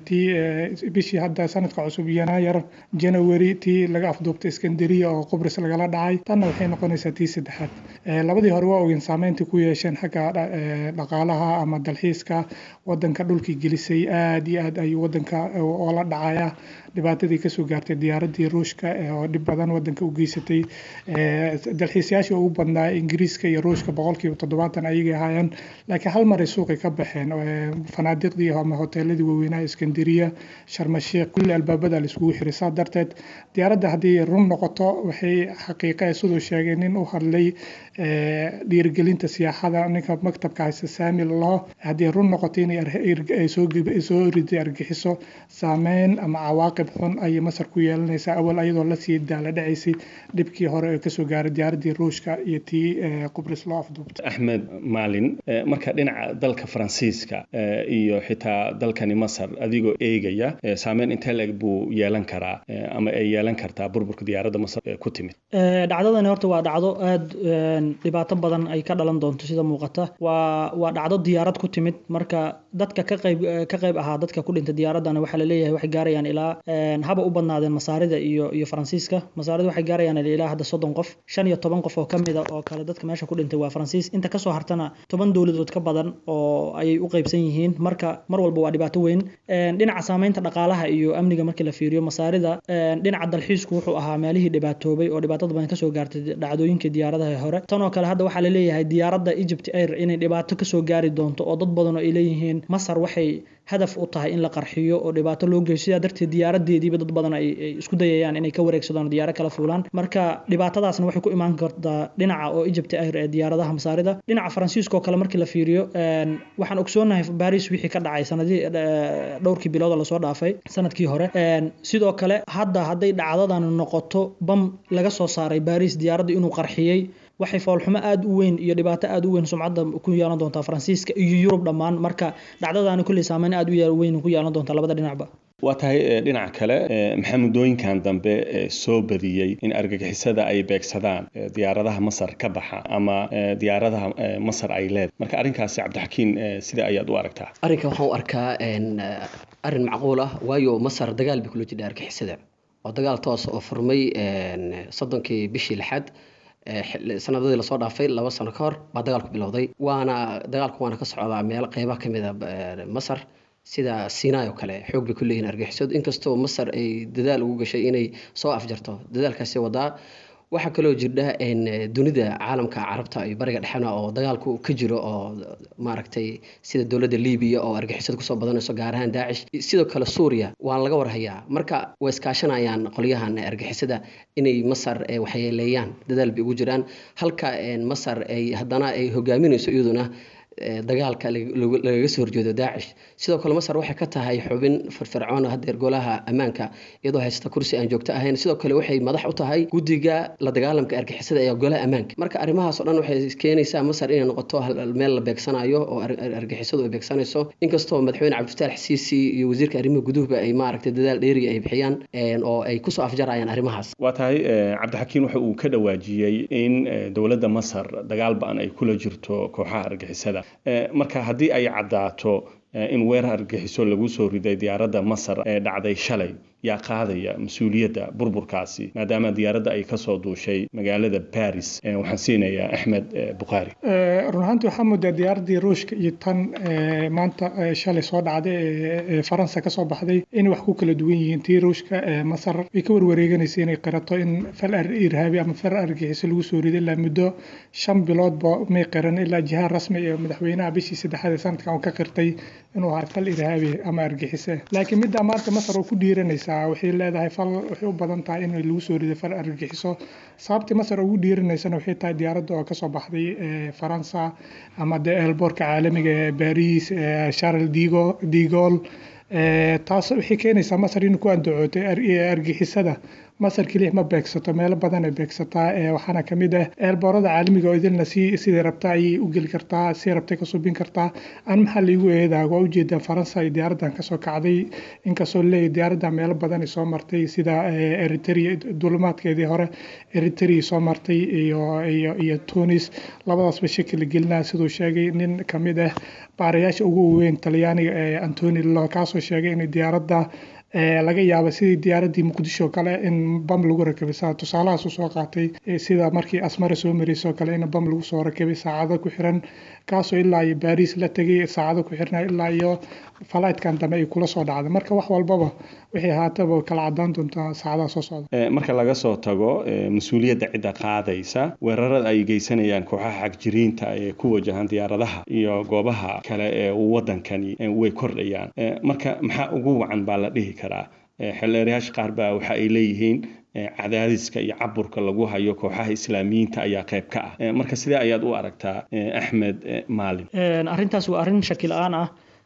tii bishii hadda sanadka cusub yanaayar january tii laga afduubtay iskandariya oo qubris lagala dhacay tanna waxay noqonaysaa tii saddexaad labadii hore waa ogeyn saameyntii ku yeesheen xagga dhaqaalaha ama dalxiiska wadanka dhulkii gelisay aada iyo aad ayuu wadanka oola dhacaya dhibaatadii kasoo gaartay diyaaradii ruushka oo dhib badan wadanka u geysatay dalxiisayaashii ugu badnaa ingiriiska iyo ruushka boqolkiiba toddobaatan ayagay ahaayeen laakiin hal maray suuqay ka baxeen fanaadiqdii ama hoteeladii waaweynaa iskandariya sharmasheekh kulli albaabada la iskugu xiray saa darteed diyaaradda haddii run noqoto waxay xaqiiqa siduu sheegay nin u hadlay dhiirigelinta siyaaxada ninka maktabka haysta saamil laho haddii run noqoto inay soo riday argixiso saameyn ama cawaaqib cawaaqib xun ayay masar ku yeelanaysaa awal ayadoo lasii daala dhacaysay dhibkii hore ee kasoo gaaray diyaaradii ruushka iyo tii qubris loo afduubtay axmed maalin marka dhinaca dalka faransiiska iyo xitaa dalkani masar adigoo eegaya saameyn intee leeg buu yeelan karaa ama ay yeelan kartaa burburka diyaaradda masar ku timid dhacdadani horta waa dhacdo aada dhibaato badan ay ka dhalan doonto sida muuqata waa waa dhacdo diyaarad ku timid marka dadka ka qayb ka qayb ahaa dadka ku dhintay diyaaradana waxaa la leeyahay waxay gaarayaan ilaa haba u badnaadeen masaarida iyo iyo faransiiska masaarida waxay gaarayaan ilaa hadda soddon qof shan iyo toban qof oo ka mida oo kale dadka meesha ku dhintay waa faransiis inta kasoo hartana toban dowladood ka badan oo ayay u qaybsan yihiin marka mar walba waa dhibaato weyn dhinaca saameynta dhaqaalaha iyo amniga markii la fiiriyo masaarida dhinaca dalxiisku wuxuu ahaa meelihii dhibaatoobay oo dhibaatada badan kasoo gaartay dhacdooyinkii diyaaradaha hore tan oo kale hadda waxaa la leeyahay diyaaradda egypt air inay dhibaato kasoo gaari doonto oo dad badan oo ay leeyihiin masar waxay hadaf u tahay in la qarxiyo oo dhibaato loo geeyo sidaa darteed diyaaradeediiba dad badan ay isku dayayaan inay ka wareegsadaan diyaaro kala fuulaan marka dhibaatadaasna waxay ku imaan kartaa dhinaca oo egypt air ee diyaaradaha masaarida dhinaca faransiiska oo kale markii la fiiriyo waxaan ogsoonahay baris wixii ka dhacay sanadii dhowrkii bilooda lasoo dhaafay sanadkii hore sidoo kale hadda hadday dhacdadan noqoto bam laga soo saaray baris diyaaradda inuu qarxiyey waxay foolxumo aada u weyn iyo dhibaato aada u weyn sumcadda ku yeelan doontaa faransiiska iyo yurub dhammaan marka dhacdadaani kulley saameyn aada u weyn ku yeelan doontaa labada dhinacba waa tahay dhinaca kale maxaa muddooyinkan dambe soo badiyey in argagixisada ay beegsadaan diyaaradaha masar ka baxa ama diyaaradaha masar ay leedahay marka arrinkaasi cabdixakiin sida ayaad u aragtaa arrinka waxaan u arkaa arrin macquul ah waayo masar dagaal bay kula jidha argixisada oo dagaal toos oo furmay soddonkii bishii lixaad sanadadii lasoo dhaafay laba sano ka hor baa dagaalku bilowday waana dagaalku waana ka socdaa meelo qeybaha ka mid a masar sida sinai oo kale xoog bay ku leeyihin argixisadu inkastoo masar ay dadaal ugu gashay inay soo afjarto dadaalkaasi wadaa waxaa kaloo jirdha dunida caalamka carabta iyo bariga dhexena oo dagaalku ka jiro oo maaragtay sida dowladda libiya oo argixisada kusoo badanayso gaar ahaan daacish sidoo kale suuriya waa laga warhayaa marka way iskaashanayaan qolyahan argixisada inay masar waxyeeleeyaan dadaal bay ugu jiraan halka masar ay haddana ay hogaaminayso iyaduna dagaalka lagaga soo horjeedo daacish sidoo kale masar waxay ka tahay xubin firfircoon hadeer golaha ammaanka iyadoo haysta kursi aan joogto ahayn sidoo kale waxay madax u tahay guddiga la dagaalamka argixisada ee golaha ammaanka marka arrimahaas oo dhan waxay keenaysaa masar inay noqoto meel la beegsanayo oo argixisadu ay beegsanayso inkastoo madaxweyne cabdifatax siisi iyo wasiirka arrimaha guduhba ay maaragtay dadaal dheeriga ay bixiyaan oo ay kusoo afjarayaan arrimahaas waa tahay cabdixakiin waxa uu ka dhawaajiyey in dowladda masar dagaal ba-an ay kula jirto kooxaha argixisada marka haddii ay caddaato in weerar argagixiso lagu soo riday diyaaradda masar ee dhacday shalay yaa qaadaya mas-uuliyadda burburkaasi maadaama diyaaradda ay kasoo duushay magaalada baris waxaan siinayaa axmed bukhaari run ahaantii waxaa moodaa diyaaraddii ruushka iyo tan maanta shalay soo dhacday ee faransa kasoo baxday inay wax ku kala duwan yihiin tii ruushka masar way ka warwareeganaysa inay qirato in fal irhaabi ama fal argagixiso lagu soo riday ilaa muddo shan biloodba may qiran ilaa jihaan rasmi ee madaxweynaha bishii saddexaad ee sanadkan uu ka qirtay inuu ahaa fal irhaabi ama argixise laakiin middaa maanta masar oo ku dhiiranaysa waxay leedahay fal waxay u badan tahay in lagu soo riday fal argagixiso sababtii masar ugu dhiiranaysana waxay tahay diyaaradda oo kasoo baxday faransa ama de elboorka caalamiga ee baris charles digo digol taas waxay keenaysaa masar in ku andacootay argixisada masar keliya ma beegsato meelo badan ay beegsataa waxaana kamid ah eelboorada caalamiga oo idilna si sidii rabta ayay u geli kartaa si rabtay ka subin kartaa aan maxaa laigu eedaa waa ujeedaa faransa ay diyaaradan kasoo kacday inkastoo leeyahy diyaaradda meelo badan ay soo martay sida eritrea dulimaadkeedii hore eritrea soo martay iyo iyo iyo tunis labadaasba shaki la gelinaa siduu sheegay nin kamid ah baarayaasha ugu weyn talyaaniga ee antoni lo kaasoo sheegay in diyaaradda laga yaaba sidii diyaaraddii muqdisho kale in bam lagu rakabay saa tusaalahaas usoo qaatay sida markii asmara soo maraysoo kale in bam lagu soo rakabay saacado ku xiran kaasoo ilaa iyo baris la tegay saacado ku xirna ilaa iyo falaydkan dambe ay kula soo dhacday marka wax walbaba waxay ahaataba kala cadaan doontaa saacadaha soo socda marka laga soo tago mas-uuliyadda cidda qaadaysa weerarada ay geysanayaan kooxaha xagjiriinta ee ku wajahan diyaaradaha iyo goobaha kale ee wadankani way kordhayaan marka maxaa ugu wacan baa la dhihi karaa xildheerayaasha qaar baa waxa ay leeyihiin cadaadiska iyo caburka lagu hayo kooxaha islaamiyiinta ayaa qayb ka ah marka sidee ayaad u aragtaa axmed maalin arrintaas waa arrin shaki la-aan ah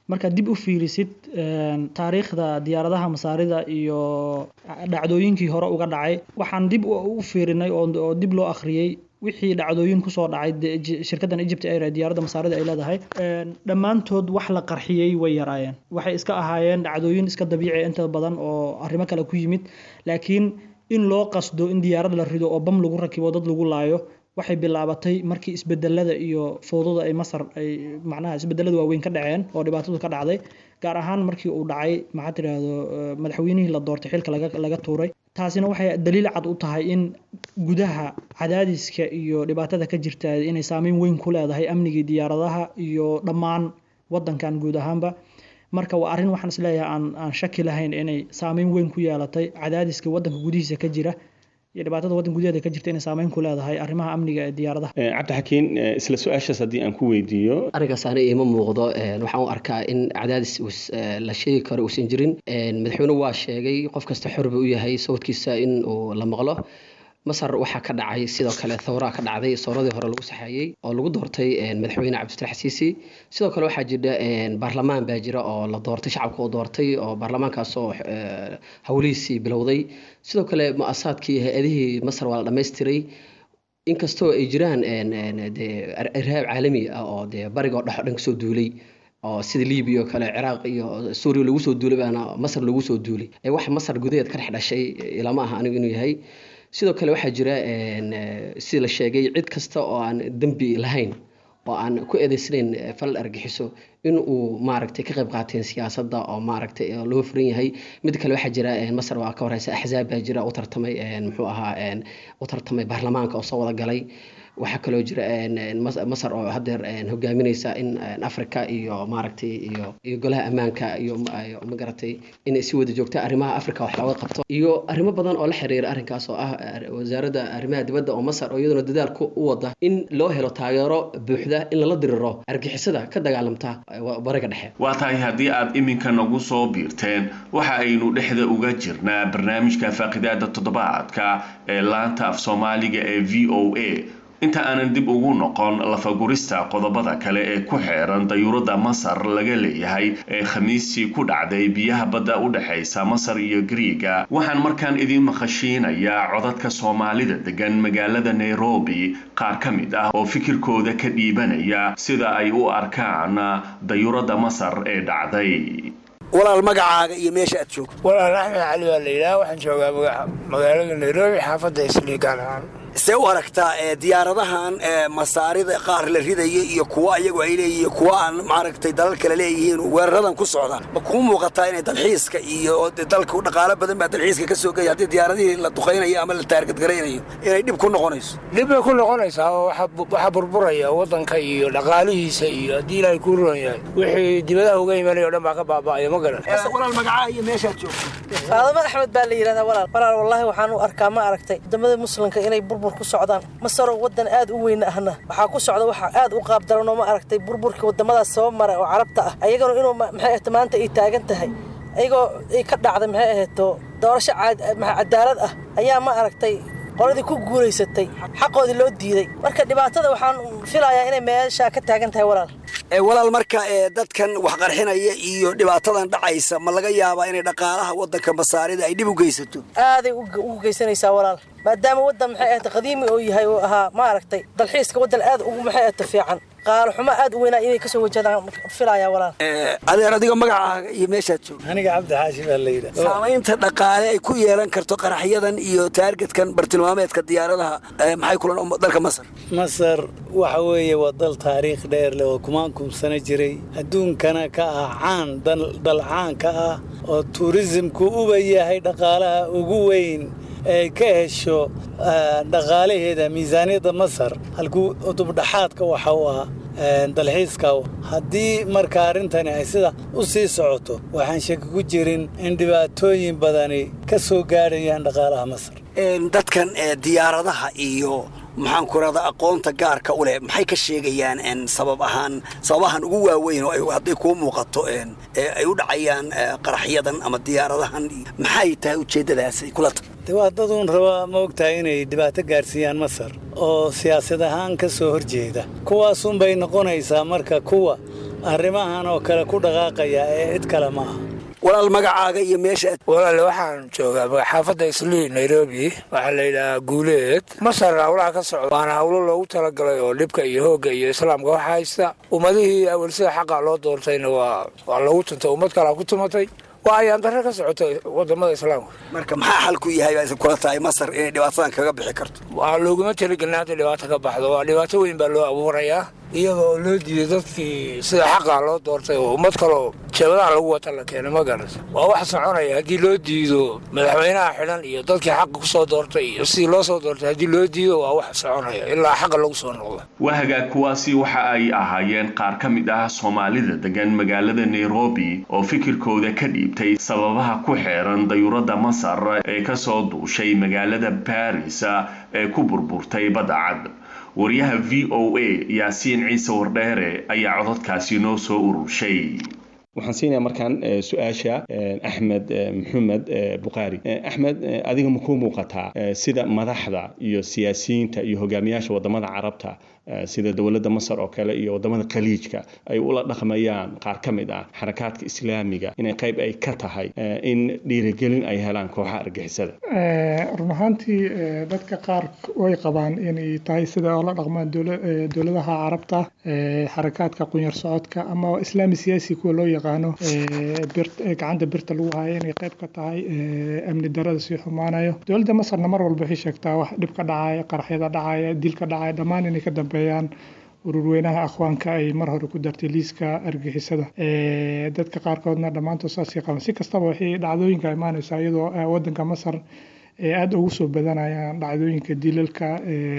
markaad dib u fiirisid taariikhda diyaaradaha masaarida iyo dhacdooyinkii hore uga dhacay waxaan dib u fiirinay oo dib loo akhriyey wixii dhacdooyin kusoo dhacay shirkaddan egypt air ee diyaaradda masaarida ay leedahay dhammaantood wax la qarxiyey way yaraayeen waxay iska ahaayeen dhacdooyin iska dabiici inta badan oo arrimo kale ku yimid laakiin in loo qasdo in diyaarad la rido oo bam lagu rakibo dad lagu laayo waxay bilaabatay markii isbedelada iyo fowdada ay masar ay macnaha isbedelada waaweyn ka dhaceen oo dhibaatadu ka dhacday gaar ahaan markii uu dhacay maxaa tidhaahdo madaxweynihii la doortay xilka laga laga tuuray taasina waxay daliil cad u tahay in gudaha cadaadiska iyo dhibaatada ka jirta inay saameyn weyn ku leedahay amnigii diyaaradaha iyo dhammaan wadankan guud ahaanba marka waa arrin waxaan isleeyahay aan aan shaki lahayn inay saameyn weyn ku yeelatay cadaadiska wadanka gudihiisa ka jira iyo dhibaatada waddan gudaheeda ka jirta inay saameyn ku leedahay arrimaha amniga ee diyaaradaha cabdixakiin isla su-aashaas haddii aan ku weydiiyo arrinkaas ani iima muuqdo waxaan u arkaa in cadaadis la sheegi karo uusan jirin madaxweynuhu waa sheegay qof kasta xor buu u yahay sawdkiisa in uu la maqlo masar waxaa ka dhacay sidoo kale thawraa ka dhacday sooradii hore lagu saxeeyey oo lagu doortay madaxweyne cabdifatax siisi sidoo kale waxaa jira baarlamaan baa jira oo la doortay shacabka oo doortay oo baarlamaankaasoo howlihiisii bilowday sidoo kale mu-asaadkii hay-adihii masar waa la dhammaystiray inkastoo ay jiraan de irhaab caalami ah oo dee bariga oo dhex o dhan kasoo duulay oo sida libiya oo kale ciraaq iyo suuriya lagu soo duulay baana masar lagu soo duulay wax masar gudaheed ka dhex dhashay ilama aha anigu inuu yahay sidoo kale waxaa jira sida la sheegay cid kasta oo aan dembi lahayn oo aan ku eedeysnayn falal argixiso in uu maaragtay ka qayb qaateen siyaasadda oo maaragtay loo furan yahay mid kale waxaa jira masar waa ka horeysa axzaab baa jira u tartamay muxuu ahaa u tartamay baarlamaanka oo soo wada galay waxaa kaloo jira masar oo hadeer hogaamineysa in africa iyo maaragtay iyo iyo golaha ammaanka iyo magaratay inay si wada joogta arrimaha africa wax looga qabto iyo arrimo badan oo la xiriira arrinkaas oo ah wasaaradda arrimaha dibadda oo masar oo iyaduna dadaal u wada in loo helo taageero buuxda in lala diriro argixisada ka dagaalamta bariga dhexe waa tahay haddii aad iminka nagu soo biirteen waxa aynu dhexda uga jirnaa barnaamijka faaqidaada toddobaadka ee laanta af soomaaliga ee v o a inta aanan dib ugu noqon lafagurista qodobada kale ee ku xeeran dayuuradda masar laga leeyahay ee khamiistii ku dhacday biyaha badda u dhexaysa masar iyo griiga waxaan markaan idiin maqashiinayaa codadka soomaalida degan magaalada nairobi qaar ka mid ah oo fikirkooda ka dhiibanaya sida ay u arkaan dayuuradda masar ee dhacday walaal magacaaga iyo meesha aad joogto walaal axmed cali baa la yidhaha waxaan joogaa magaalada nairobi xaafadda isliigaan ahaan see u aragtaa diyaaradahan masaarida qaar la ridaya iyo kuwa ayagu ay leeyihiin kuwa aan maaragtay dalal kale leeyihiin weeraradan ku socda ma kuu muuqataa inay dalxiiska iyo dalka dhaqaalo badan baa dalxiiska ka soo gaya haddii diyaaradihii la duqaynayo ama la taargadgaraynayo inay dhib ku noqonayso dhib bay ku noqonaysaa oo waxaa burburaya waddanka iyo dhaqaalihiisa iyo haddii ilaahay kuu roon yahay wixii dibadaha uga imanaya o dhan baa ka baaba'aya ma garan walaal magacaha iyo meeshaad joogto faadamo axmed baa la yidhahdaa walaal walaal wallaahi waxaan u arkaa ma aragtay wadamada muslimka inay burbur ku socdaan masaroo waddan aad u weyn ahna waxaa ku socda waxa aad u qaabdaranoo ma aragtay burburka wadamadaas soo mara oo carabta ah ayagana inuu maxay ahto maanta ay taagan tahay ayagoo ay ka dhacday maxay ahayto doorasho cadaalad ah ayaa ma aragtay qoladii ku guulaysatay xaqoodii loo diiday marka dhibaatada waxaan filayaa inay meeshaa ka taagan tahay walaal walaal marka dadkan wax qarxinaya iyo dhibaatadan dhacaysa ma laga yaabaa inay dhaqaalaha waddanka masaarida ay dhib u geysato aaday ugu geysanaysaa walaal maadaama waddan maxay ahayta qadiimi oo yahay oo ahaa ma aragtay dalxiiska waddan aad ugu maxay ahayta fiican qaalo xumo aad u weynaa inay kasoo wajadaan filayaa walaal adeer adiga magacaaga iyo meeshaad joogto aniga cabdi xaashi baa la yidhaha saamaynta dhaqaale ay ku yeelan karto qaraxyadan iyo taargetkan bartilmaameedka diyaaradaha maxay kulan dalka masar masar waxa weeye waa dal taariikh dheer leh oo kumaan kumsano jiray adduunkana ka ah caan dal caanka ah oo tuurisimku uba yahay dhaqaalaha ugu weyn ee ka hesho dhaqaalaheeda miisaaniyadda masar halkuu udubdhaxaadka waxa u ah dalxiiska haddii marka arrintani ay sida u sii socoto waxaan shaki ku jirin in dhibaatooyin badani ka soo gaadhayaan dhaqaalaha masar dadkan diyaaradaha iyo maxaan ku rahda aqoonta gaarka u leh maxay ka sheegayaan sabab ahaan sababahan ugu waaweyn oo hadday kuu muuqato ay u dhacayaan qaraxyadan ama diyaaradahan maxay tahay ujeeddadaas ay kula tahay de waa daduun rabaa ma ogtahay inay dhibaato gaarsiiyaan masar oo siyaasad ahaan ka soo horjeeda kuwaasunbay noqonaysaa marka kuwa arrimahan oo kale ku dhaqaaqaya ee cid kale ma aha walaal magacaaga iyo meesha walaale waxaan joogaa xaafadda islii nairobi waxaa la yidhahaa guuleed masar hawlaha ka socda waana hawlo loogu talagalay oo dhibka iyo hoogga iyo islaamka waxa haysta ummadihii awal sida xaqa loo doortayna waa waa lagu tuntay ummad kalaa ku tumatay waa ayaan darre ka socotay wadamada islaamka marka maxaa xalku yahay baa kula tahay masar inay dhibaatadan kaga bixi karto waa looguma talagelin hadda dhibaato ka baxdo waa dhibaato weyn baa loo abuurayaa iyagoo loo diiday dadkii sida xaqa loo doortay oo ummad kaloo jeebadaha lagu wata la keenay ma garata waa wax soconaya haddii loo diido madaxweynaha xidhan iyo dadkii xaqa kusoo doortay iyo sidii loo soo doortay haddii loo diido waa wax soconaya ilaa xaqa lagu soo noqdo wahagaa kuwaasi waxa ay ahaayeen qaar ka mid ah soomaalida degan magaalada nairobi oo fikirkooda ka dhiibtay sababaha ku xeeran dayuuradda masar ee kasoo duushay magaalada baris ee ku burburtay badda cad wariyaha v o a yaasiin ciise wardheere ayaa cododkaasi noo soo ururshay waxaan siinaya markaan su-aasha axmed maxamed bukhaari axmed adiga ma kuu muuqataa sida madaxda iyo siyaasiyiinta iyo hogaamiyaasha wadamada carabta sida dowladda masar oo kale iyo wadamada khaliijka ay ula dhaqmayaan qaar ka mid ah xarakaadka islaamiga inay qayb ay ka tahay in dhiirigelin ay helaan kooxaha argixisada run ahaantii dadka qaar way qabaan inay tahay sida oo la dhaqmaan dowladaha carabta xarakaadka qunyar socodka ama islaami siyaasi kuwa loo yaqaano gacanta birta lagu haayo inay qayb ka tahay amni darada sii xumaanayo dowladda masarna mar walba waxay sheegtaa wax dhib ka dhacaya qaraxyada dhacaya dil ka dhacaya dhammaan inay ka dambeeyaan ururweynaha akhwaanka ay mar hore ku dartay liiska argixisada dadka qaarkoodna dhammaantood saasay qaban si kastaba waxay dhacdooyinka imaanaysaa iyadoo wadanka masar aada ugu soo badanayaan dhacdooyinka dilalka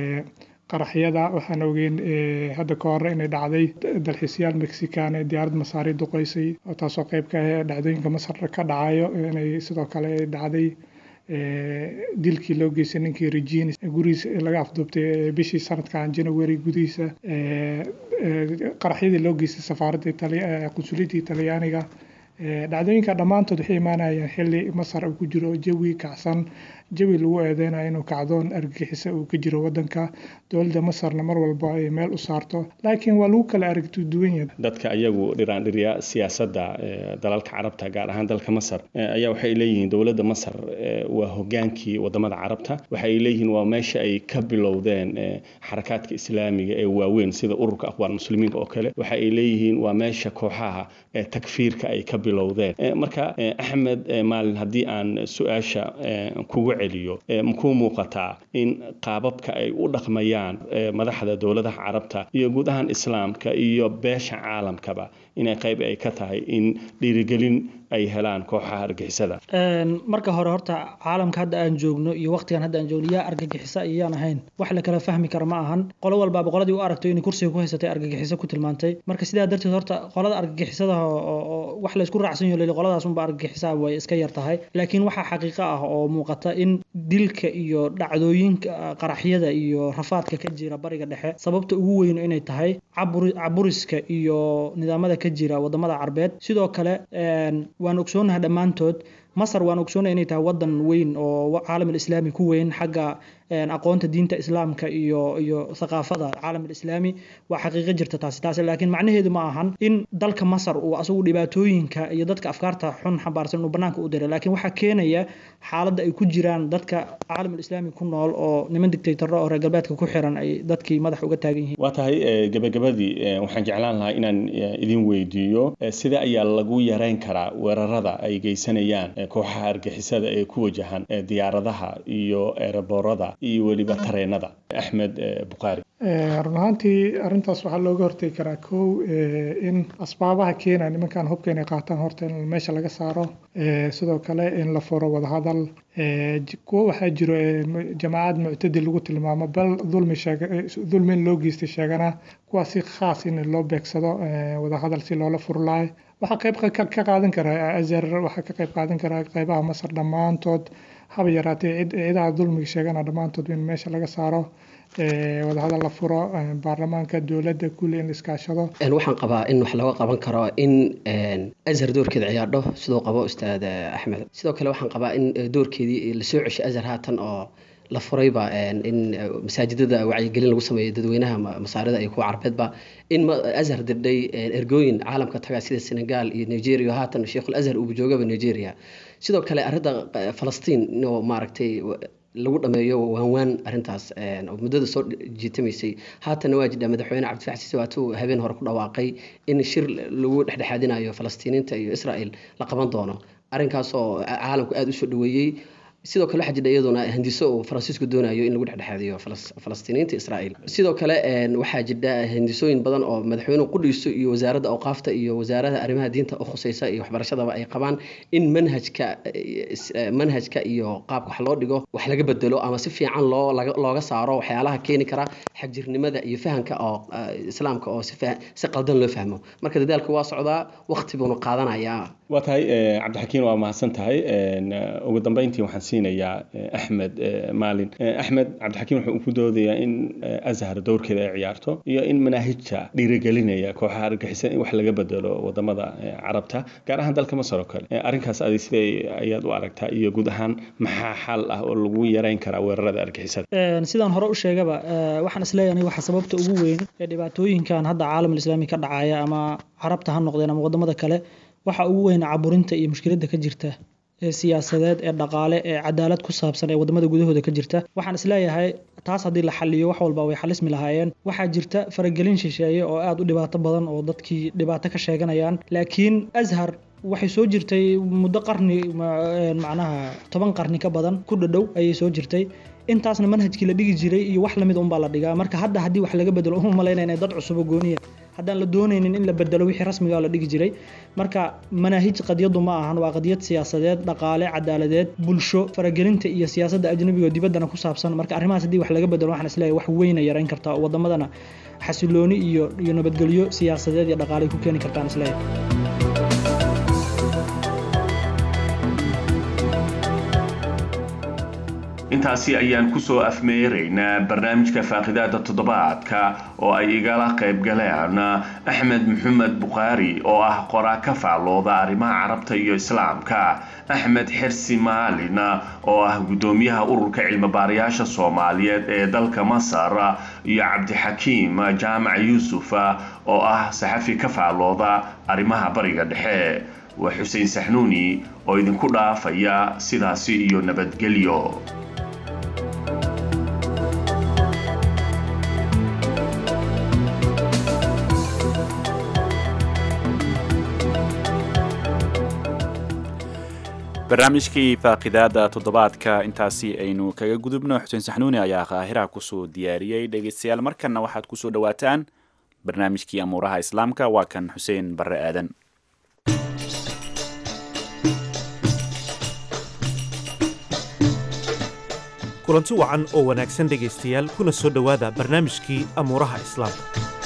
qaraxyada waxaan ogeyn hadda ka hore inay dhacday dalxiisyaal mexican ee diyaarad masaari duqeysay oo taasoo qayb ka ah dhacdooyinka masar ka dhacayo inay sidoo kale dhacday dilkii loo geystay ninkii regin gurigiisa laga afduubtay bishii sanadkan january gudihiisa qaraxyadii loo geystay safaaradda qunsuliyadda talyaaniga dhacdooyinka dhammaantood waxay imaanayaan xilli masar uu ku jiro jawi kacsan jawi lagu eedeynayo inuu kacdoon argagixisa uu ka jiro wadanka dowladda masarna mar walba ay meel u saarto laakiin waa lagu kala aragti duwan yahay dadka ayagu dhiraandhirya siyaasadda dalalka carabta gaar ahaan dalka masar ayaa waxay leeyihiin dowladda masar waa hogaankii wadamada carabta waxay leeyihiin waa meesha ay ka bilowdeen xarakaadka islaamiga ee waaweyn sida ururka aqwaan muslimiinka oo kale waxa ay leeyihiin waa meesha kooxaha takfiirka ay ka bilowdeen marka axmed maalin haddii aan su-aasha kugu celiyo makuu muuqataa in qaababka ay u dhaqmayaan madaxda dowladaha carabta iyo guud ahaan islaamka iyo beesha caalamkaba inay qayb ay ka tahay in dhiirigelin ay helaan kooxaha argixisada marka hore horta caalamka hadda aan joogno iyo waqtigan hadda aan joogno yaa argagixisa iyo yaan ahayn wax la kala fahmi kara ma ahan qolo walbaaba qoladii u aragto inay kursiga ku haysatay argagixiso ku tilmaantay marka sidaa darteed horta qolada argagixisada oo wax laysku raacsan yaho qoladaas unba argagixisa way iska yar tahay laakiin waxaa xaqiiqo ah oo muuqata in dilka iyo dhacdooyinka qaraxyada iyo rafaadka ka jira bariga dhexe sababta ugu weyn inay tahay caburiska iyo nidaamada ka jira wadamada carbeed sidoo kale waan ogsoonaha dhammaantood masar waan ogsoonaya inay tahay wadan weyn oo caalam alislaami ku weyn xagga aqoonta diinta islaamka iyo iyo thaqaafada caalam alislaami waa xaqiiqo jirta taasi taasi laakiin macnaheedu ma ahan in dalka masar uu asagu dhibaatooyinka iyo dadka afkaarta xun xambaarsan inuu banaanka u diray laakiin waxaa keenaya xaaladda ay ku jiraan dadka caalam alislaami ku nool oo niman dictatorro oo reer galbeedka ku xiran ay dadkii madax uga taagan yihiin waa tahay gabagabadii waxaan jeclaan lahaa inaan idin weydiiyo sida ayaa lagu yareyn karaa weerarada ay geysanayaan kooxaha argixisada ee ku wajahan diyaaradaha iyo eeraboorada iyo weliba tareenada axmed bukhaari run ahaantii arrintaas waxaa looga hortegi karaa kow in asbaabaha keena nimankan hubka inay qaataan horta in meesha laga saaro sidoo kale in la furo wadahadal kuwo waxaa jiro jamaacad muctadi lagu tilmaamo bal dulmi dulmi in loo geystay sheegana kuwaas si khaas in loo beegsado wadahadal si loola furo lahay waxaa qayb ka qaadan karaa azar waxaa ka qayb qaadan karaa qaybaha masar dhammaantood haba yaraatee ciidaha dulmiga sheegana dhammaantood in meesha laga saaro wadahadal la furo baarlamaanka dowladda kulli in la iskaashado waxaan qabaa in wax looga qaban karo in azhar doorkeeda ciyaardho sidoo qabo ustaad axmed sidoo kale waxaan qabaa in doorkeedii lasoo ceshay azhar haatan oo la furayba in masaajidada wacyigelin lagu sameeyo dadweynaha masaarida iyo kuwa carbeedba in azhar dirdhay ergooyin caalamka taga sida senegal iyo nigeria haatan sheikhul azhar uu joogaba nigeria sidoo kale arrinta falastiin oo maaragtay lagu dhameeyo waanwaan arrintaas oo muddada soo jiitamaysay haatanna waa jidhaa madaxweyne cabdifax siise waatuu habeen hore ku dhawaaqay in shir lagu dhexdhexaadinayo falastiiniinta iyo israel la qaban doono arrinkaas oo caalamku aada usoo dhaweeyey sidoo kale waxaa jidha iyaduna hindiso uu faransiisku doonayo in lagu dhexdhexaadiyo falastiiniinta israel sidoo kale waxaa jidha hindisooyin badan oo madaxweynuhu qudhiiso iyo wasaaradda awqaafta iyo wasaarada arrimaha diinta u khuseysa iyo waxbarashadaba ay qabaan in manhajka manhajka iyo qaabka wax loo dhigo wax laga bedelo ama si fiican loo looga saaro waxyaalaha keeni kara xagjirnimada iyo fahamka oo islaamka oo si qaldan loo fahmo marka dadaalku waa socdaa waqti buuna qaadanayaa waa tahay cabdixakiin waa mahadsan tahay ugu dambeyntii waxaan siinayaa axmed maalin axmed cabdixakiin wuxuu ku doodayaa in azhar dowrkeeda ay ciyaarto iyo in manaahijta dhiirigelinaya kooxaha argaxisan in wax laga bedelo wadamada carabta gaar ahaan dalka masar oo kale arrinkaas adi sidee ayaad u aragtaa iyo guud ahaan maxaa xal ah oo lagu yareyn karaa weerarada argixisada sidaan hore u sheegaba waxaan isleeyahay waxa sababta ugu weyn ee dhibaatooyinkan hadda caalamul islaami ka dhacaya ama carabta ha noqdeen ama wadamada kale waxa ugu weyn caburinta iyo mushkiladda ka jirta ee siyaasadeed ee dhaqaale ee cadaalad ku saabsan ee wadamada gudahooda ka jirta waxaan isleeyahay taas haddii la xaliyo wax walba way xalismi lahaayeen waxaa jirta faragelin shisheeye oo aada u dhibaato badan oo dadkii dhibaato ka sheeganayaan laakiin ashar waxay soo jirtay muddo qarni macnaha toban qarni ka badan ku dhadhow ayay soo jirtay intaasna manhajkii la dhigi jiray iyo wax lamid unbaa la dhigaa marka hadda haddii wax laga bedelo uma malaynayna dad cusubo gooniya haddaan la doonaynin in la bedelo wixii rasmiga la dhigi jiray marka manaahij qadiyadu ma ahan waa qadiyad siyaasadeed dhaqaale cadaaladeed bulsho faragelinta iyo siyaasadda ajnabiga oo dibaddana ku saabsan marka arrimahaas haddii wax laga bedelo waxaan isleeyahay wax weyna yarayn kartaa oo wadamadana xasilooni iyo iyo nabadgelyo siyaasadeed iyo dhaqaale ku keeni kartaan isleeyahay intaasi ayaan kusoo afmeeraynaa barnaamijka faaqidaada toddobaadka oo ay igala qayb galeen axmed maxamed bukhaari oo ah qoraa ka faallooda arrimaha carabta iyo islaamka axmed xirsi maalin oo ah guddoomiyaha ururka cilmibaarayaasha soomaaliyeed ee dalka masar iyo cabdixakiim jaamac yuusuf oo ah saxafi ka faallooda arrimaha bariga dhexe waa xuseen saxnuuni oo idinku dhaafaya sidaasi iyo nabadgelyo barnaamijkii faaqidaada toddobaadka intaasi aynu kaga gudubno xuseen saxnuuni ayaa kaahiraha kusoo diyaariyey dhegeystayaal markanna waxaad kusoo dhowaataan barnaamijkii amuuraha islaamka waa kan xuseen barre aadan kulanti wacan oo wanaagsan dhegaystayaal kuna soo dhowaada barnaamijkii amuuraha islaamka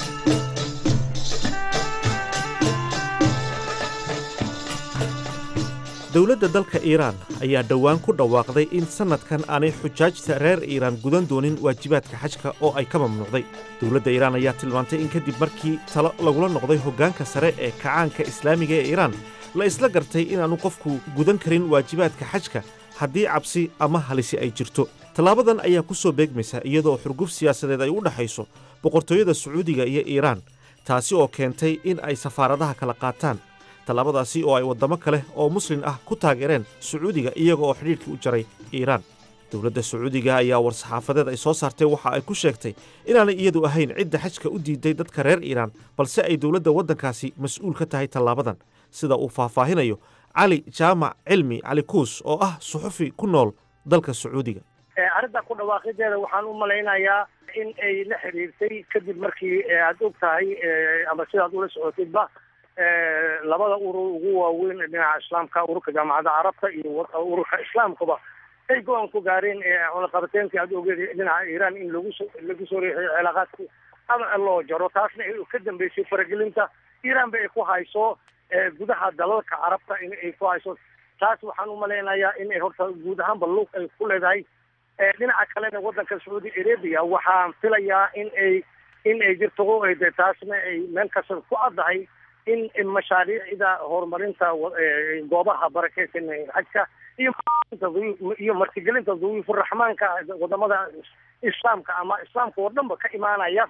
dowladda dalka iiraan ayaa dhowaan ku dhawaaqday in sannadkan aanay xujaajta reer iiraan gudan doonin waajibaadka xajka oo ay ka mamnuucday dowladda iiraan ayaa tilmaantay in kadib markii talo lagula noqday hoggaanka sare ee kacaanka islaamiga ee iiraan la isla gartay inaannu qofku gudan karin waajibaadka xajka haddii cabsi ama halisi ay jirto tallaabadan ayaa ku soo beegmaysa iyadoo xurguf siyaasadeed ay u dhexayso boqortooyada sacuudiga iyo iiraan taasi oo keentay in ay safaaradaha kala qaataan tallaabadaasi oo ay waddamo kale oo muslin ah ku taageereen sacuudiga iyaga oo xidhiidhkii u jaray iiraan dowladda sacuudiga ayaa war-saxaafadeed ay soo saartay waxa ay ku sheegtay inaanay iyadu ahayn cidda xajka u diiday dadka reer iiraan balse ay dowladda waddankaasi mas-uul ka tahay tallaabadan sida uu faahfaahinayo cali jaamac cilmi cali kuus oo ah suxufi ku nool dalka sacuudiga arrinta ku dhawaaqideeda waxaan u malaynayaa in ay la xidhiirtay kadib markii aad og tahay ama sidaad ula socotidba labada urur ugu waaweyn dhinaca islaamka ururka jaamacadda carabta iyo ururka islaamkuba ay go-aan ku gaareen cunaqabateenkii aad ogeed dhinaca iiraan in lagu so lagu soo riixiyo cilaaqaadki ama loo jaro taasna ay ka dambeysay faragelinta iiraan ba ay ku hayso gudaha dalalka carabta in ay ku hayso taas waxaan u malaynayaa in ay horta guud ahaanba lug ay ku leedahay dhinaca kalena waddanka sacuudi arabia waxaan filayaa in ay in ay jirto de taasna ay meel kasta ku caddahay in mashaariicda horumarinta goobaha barakeysan xajka iyo iyo martigelinta duyuufuraxmaanka wadamada islaamka ama islaamka oo dhanba ka imaanaya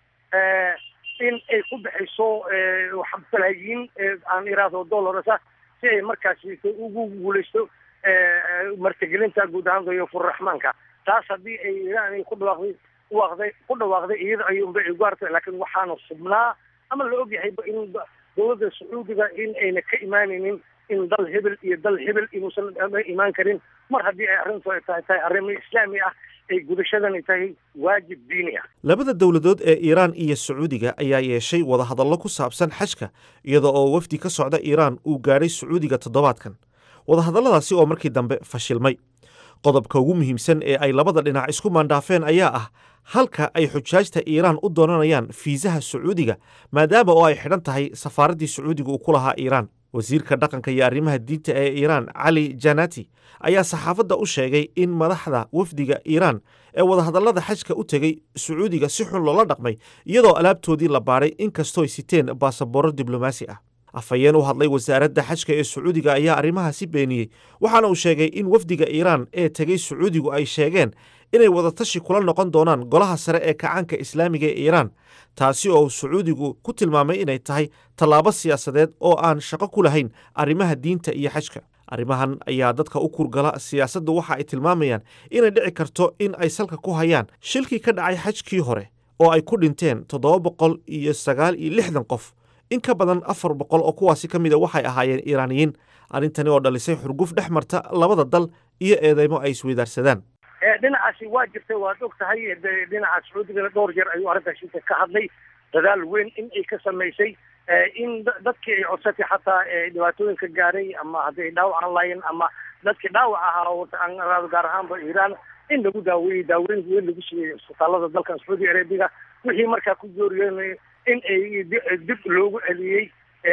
in ay ku bixiso balaayiin aan iraahdo dollarsa si ay markaasi ugu guuleysto martigelinta guud ahaan duyuufuraxmaanka taas haddii ay iiraan ay ku dhawaaqday dhawaaqday ku dhawaaqday iyada ayuunba ay gaartay laakiin waxaana subnaa ama la ogyahayba in dowladda sacuudiga in ayna ka imaanaynin in dal hebel iyo dal hebel inuusan imaan karin mar haddii ay arrintu ay tahay tahay arrimo islaami ah ay gudashadani tahay waajib diini ah labada dowladood ee iiraan iyo sacuudiga ayaa yeeshay wadahadallo ku saabsan xajka iyada oo wafdi ka socda iiraan uu gaadhay sacuudiga toddobaadkan wadahadalladaasi oo markii dambe fashilmay qodobka ugu muhiimsan ee ay labada dhinac isku maandhaafeen ayaa ah halka ay xujaajta iiraan u doonanayaan fiisaha sacuudiga maadaama oo ay xidhan tahay safaaraddii sacuudiga uu ku lahaa iiraan wasiirka dhaqanka iyo arrimaha diinta ee iiraan cali janati ayaa saxaafadda u sheegay in madaxda wafdiga iiraan ee wadahadallada xajka u tegey sacuudiga si xun loola dhaqmay iyadoo alaabtoodii la baadhay inkastooy siteen baasaboorro diblomaasi ah afhayeen u hadlay wasaaradda xajka ee sacuudiga ayaa arrimahaasi beeniyey waxaana uu sheegay in wafdiga iiraan ee tegey sacuudigu ay sheegeen inay wadatashi kula noqon doonaan golaha sare ee kacaanka islaamiga ee iiraan taasi oo sacuudigu ku tilmaamay inay tahay tallaabo siyaasadeed oo aan shaqo ku lahayn arrimaha diinta iyo xajka arrimahan ayaa dadka u kurgala siyaasaddu waxa ay tilmaamayaan inay dhici karto in ay salka ku hayaan shilkii ka dhacay xajkii hore oo ay ku dhinteen toddoba boqol iyo sagaal iyo lixdan qof in ka badan afar boqol oo kuwaasi ka mida waxay ahaayeen iiraaniyiin arrintani oo dhalisay xurguf dhex marta labada dal iyo eedeymo ay isweydaarsadaan dhinacaasi waa jirtay waad og tahay dhinaca sacuudigana dhowr jeer ayuu arrintaasi ka hadlay dadaal weyn in ay ka samaysay in dadkii ay codsatay xataa dhibaatooyinka gaaray ama hadday dhaawac aan lahayn ama dadkii dhaawac ahaa gaar ahaanba iiraan in lagu daaweeyey daaweyn weyn lagu siiyey isbitaalada dalkan sacuudi arabiga wixii markaa ku jooriyeen in ay dib loogu celiyey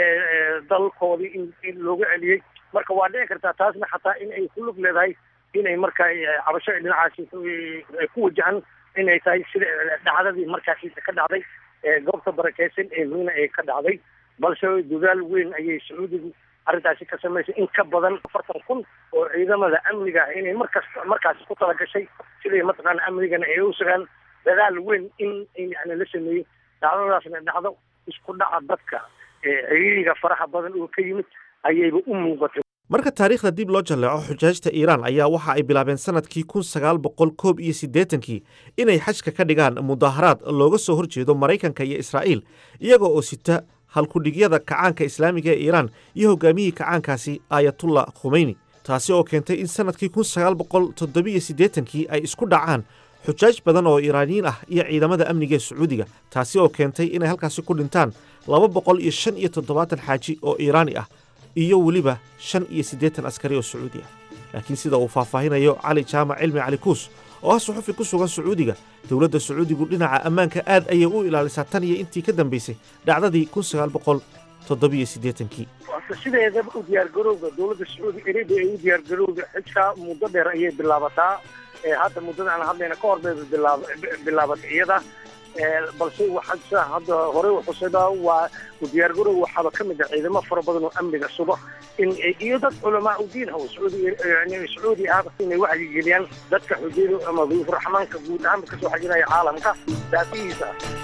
dalkoodii in loogu celiyey marka waa dhici kartaa taasna xataa in ay ku lug leedahay inay markaa cabasho dhinacaasi ay ku wajahan inay tahay sida dhacdadii markaasi ka dhacday goobta barakeysan ee miina ay ka dhacday balse dadaal weyn ayay sacuudigu arrintaasi ka samaysay in ka badan afartan kun oo ciidamada amniga ah inay markas markaasi ku talagashay siday mataqaana amnigana ay u sugaan dadaal weyn in yani la sameeyey dhacdadaasna dhacdo isku dhaca dadka ciriiriga faraha badan oo ka yimid ayayba u muuqatay marka taariikhda dib loo jalleeco xujaajta iiraan ayaa waxa ay bilaabeen sanadkii kun sagaal boqol koob iyo siddeetankii inay xajka ka dhigaan mudaaharaad looga soo horjeedo maraykanka iyo israa'iil iyaga oo sita halkudhigyada kacaanka islaamiga ee iiraan iyo hogaamiyihii kacaankaasi aayatullah khumeyni taasi oo keentay in sanadkii kun sagaal boqol toddobiyo siddeetankii ay isku dhacaan xujaaj badan oo iiraaniyiin ah iyo ciidamada amniga ee sacuudiga taasi oo keentay inay halkaasi ku dhintaan laba boqol iyo shan iyo toddobaatan xaaji oo iiraani ah iyo weliba shan iyo siddeetan askari oo sacuudi ah laakiin sida uu faahfaahinayo cali jaamac cilmi cali kuus oo ah suxufi ku sugan sacuudiga dowladda sacuudigu dhinaca ammaanka aad ayay u ilaalisaa tan iyo intii ka dambaysay dhacdadii kun sagaal boqol toddobiyo siddeetankii sideedaba u diyaargarowga dowladda sacuudi arabia ay u diyaargarowga xijka muddo dheer ayay bilaabataa hadda muddada aan hadlayna ka hor bay bilaabatay iyada balse waxaa hadda horey uxusayba waa diyaargarow waxaaba ka mid ah ciidamo fara badan oo amniga suba in iyo dad culamaa u diin ah sacuudi yani sacuudi ah inay wacyigeliyaan dadka xujayda ama duyuufuraxmaanka guud ahaanba kasoo xajinaya caalamka daafihiisa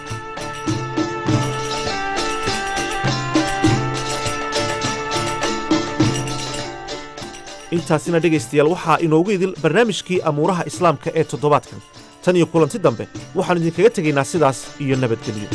intaasina dhegaystayaal waxaa inoogu idil barnaamijkii amuuraha islaamka ee toddobaadkan tan iyo kulanti dambe waxaannu idinkaga tegaynaa sidaas iyo nabadgelyo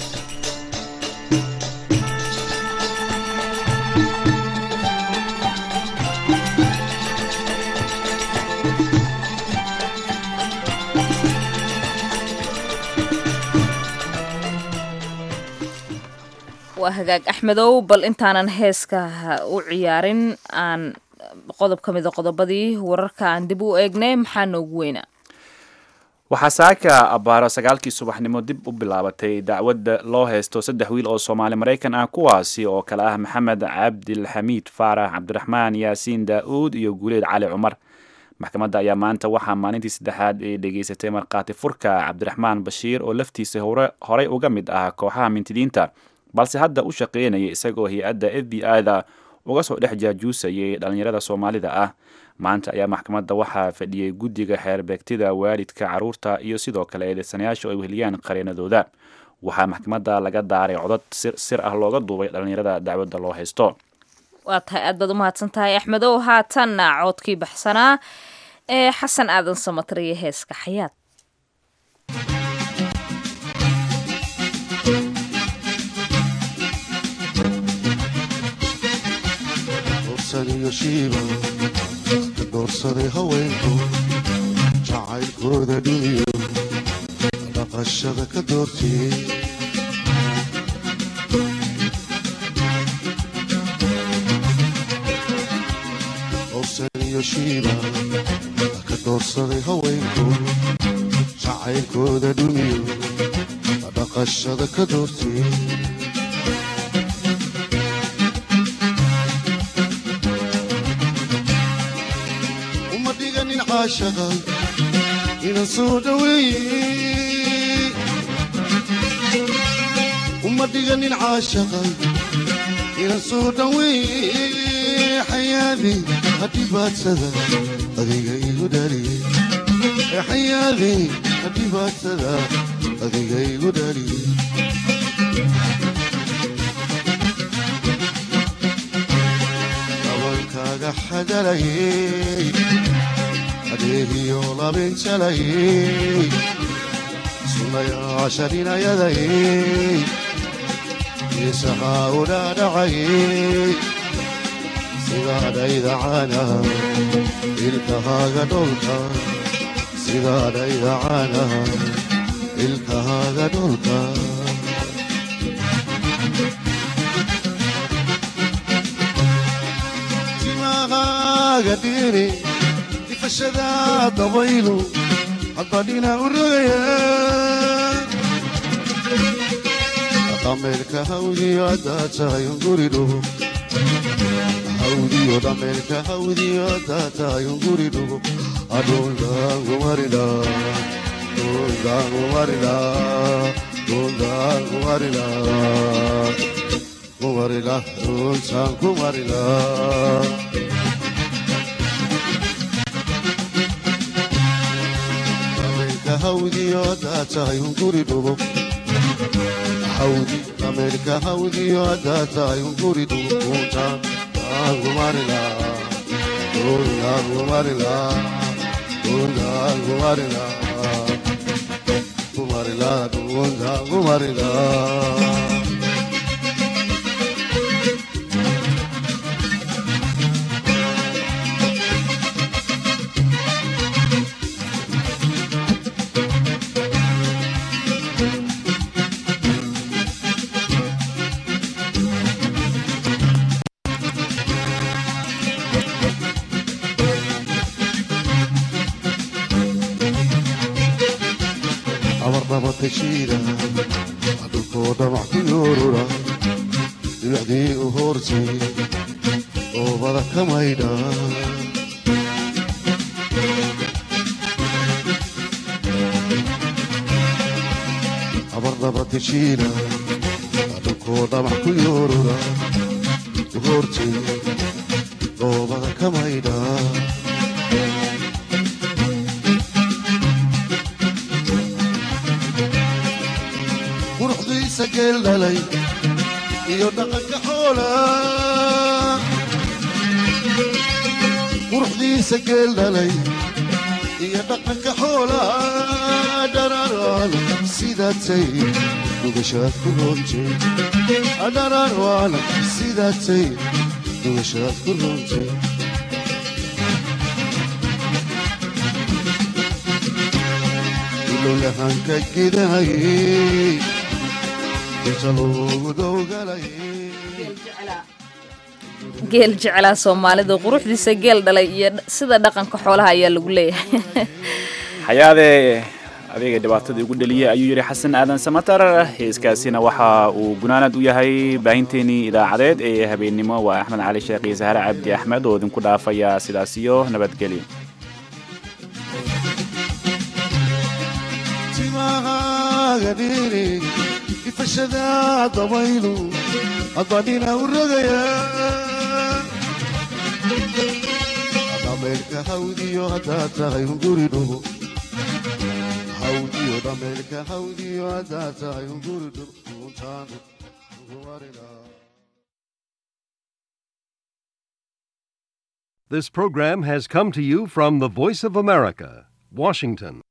waa hagaag axmedow bal intaanan heeska u ciyaarin aan qodob ka mida qodobadii wararka aan dib u eegnay maxaa noogu weynaa waxaa saaka abbaaro sagaalkii subaxnimo dib u bilaabatay dacwadda loo haysto saddex wiil oo soomaali maraykan ah kuwaasi oo kale ah maxamed cabdilxamiid faarax cabdiraxmaan yaasiin daa-uud iyo guuleed cali cumar maxkamadda ayaa maanta waxaa maalintii saddexaad ay dhegaysatay markhaati furka cabdiraxmaan bashiir oo laftiisa horey uga mid ah kooxaha mintidiinta balse hadda u shaqeynaya isagoo hay-adda f b i da uga soo dhex jaajuusayay dhallinyarada soomaalida ah maanta ayaa maxkamadda waxaa fadhiyey guddiga xeerbeegtida waalidka caruurta iyo sidoo kale eedeysanayaashu ay weheliyaan qareenadooda waxaa maxkamadda laga daaray codod sir ah looga duubay dhallinyarada dacwadda loo haysto waa tahay aad baad umahadsan tahay axmedow haatanna coodkii baxsanaa ee xasan aadan samatriyo heeska xayaad dorsaniyo shiiba ka doorsaday haweenku jacaylkooda dhiniyo dhaqashada ka doortiyey dorsaniyo shiiba ka doorsaday haweenku jacaylkooda dhiniyo dhaqashada ka doortiyey ina soo dhaweeye uma dhiganin caashaqa ina soo dhaweeye xayaadi hadhibaadsada adiga igu dhaliye xayaadi hadhibaadsada adiga igu dhaliye dabankaaga xadalayey adeegiyo labinjalayey sunayaashaninayadayey isahaa u dhaadhacayey sidaadhayda caana ilkahaaga dholka sidaadhayda caana ilkahaaga dholka timahaaga dhiri ifashada dabaylu haddadhina u rogaya dhameelka hawdiyo haddaa tahay unguri dhugo hawdiyo dhameelka hawdiyo haddaa tahay unguri dhugo adhundaangumarila dhundaangumarila dhundaangumarila kumarila dhuntaan kumarila hawdiyo haddaa tahay unguri dhugo hawdi ameerika hawdiyo haddaa tahay unguri dhugo kuntaan aangumarila kundaangumarila kundaangumarila kumarila kundaangumarila abarnabatashiida dhulkoo dhamac ku yoorura dhibicdii u hoortay oobada ka maydha abarnabatashiida dhulkoo dhamac ku yoorura u hoortay oobada ka maydha quruxdiisa geel dhalay iyo dhaqanka xoola quruxdiisa geel dhalay iyo dhaqanka xoola dhararaan sidaatay dugashaad ku roontay dhararaan sidaatay dugashaad ku roontay ilowyahanka gidahayey inta loogu dowgalayay geel jeclaa soomaalida quruxdiisa geel dhalay iyo sida dhaqanka xoolaha ayaa lagu leeyahay xayaadee adeega dhibaatadii ugu dheliyey ayuu yidhi xasan aadan samatar heeskaasina waxa uu gunaanad u yahay baahinteenii idaacadeed ee habeennimo waa axmed cali sheekh iyo sahare cabdi axmed oo idinku dhaafaya sidaas iyo nabadgelyo timahaaga dhiri ifashada dabaylu haddadhina u rogaya dhameelka hawdiyo haddaad tahay hunguri dhugo hawdiyo dhameelka hawdiyo haddaad tahay hunguri dhuguntaan This program has come to you from the Voice of America, Washington.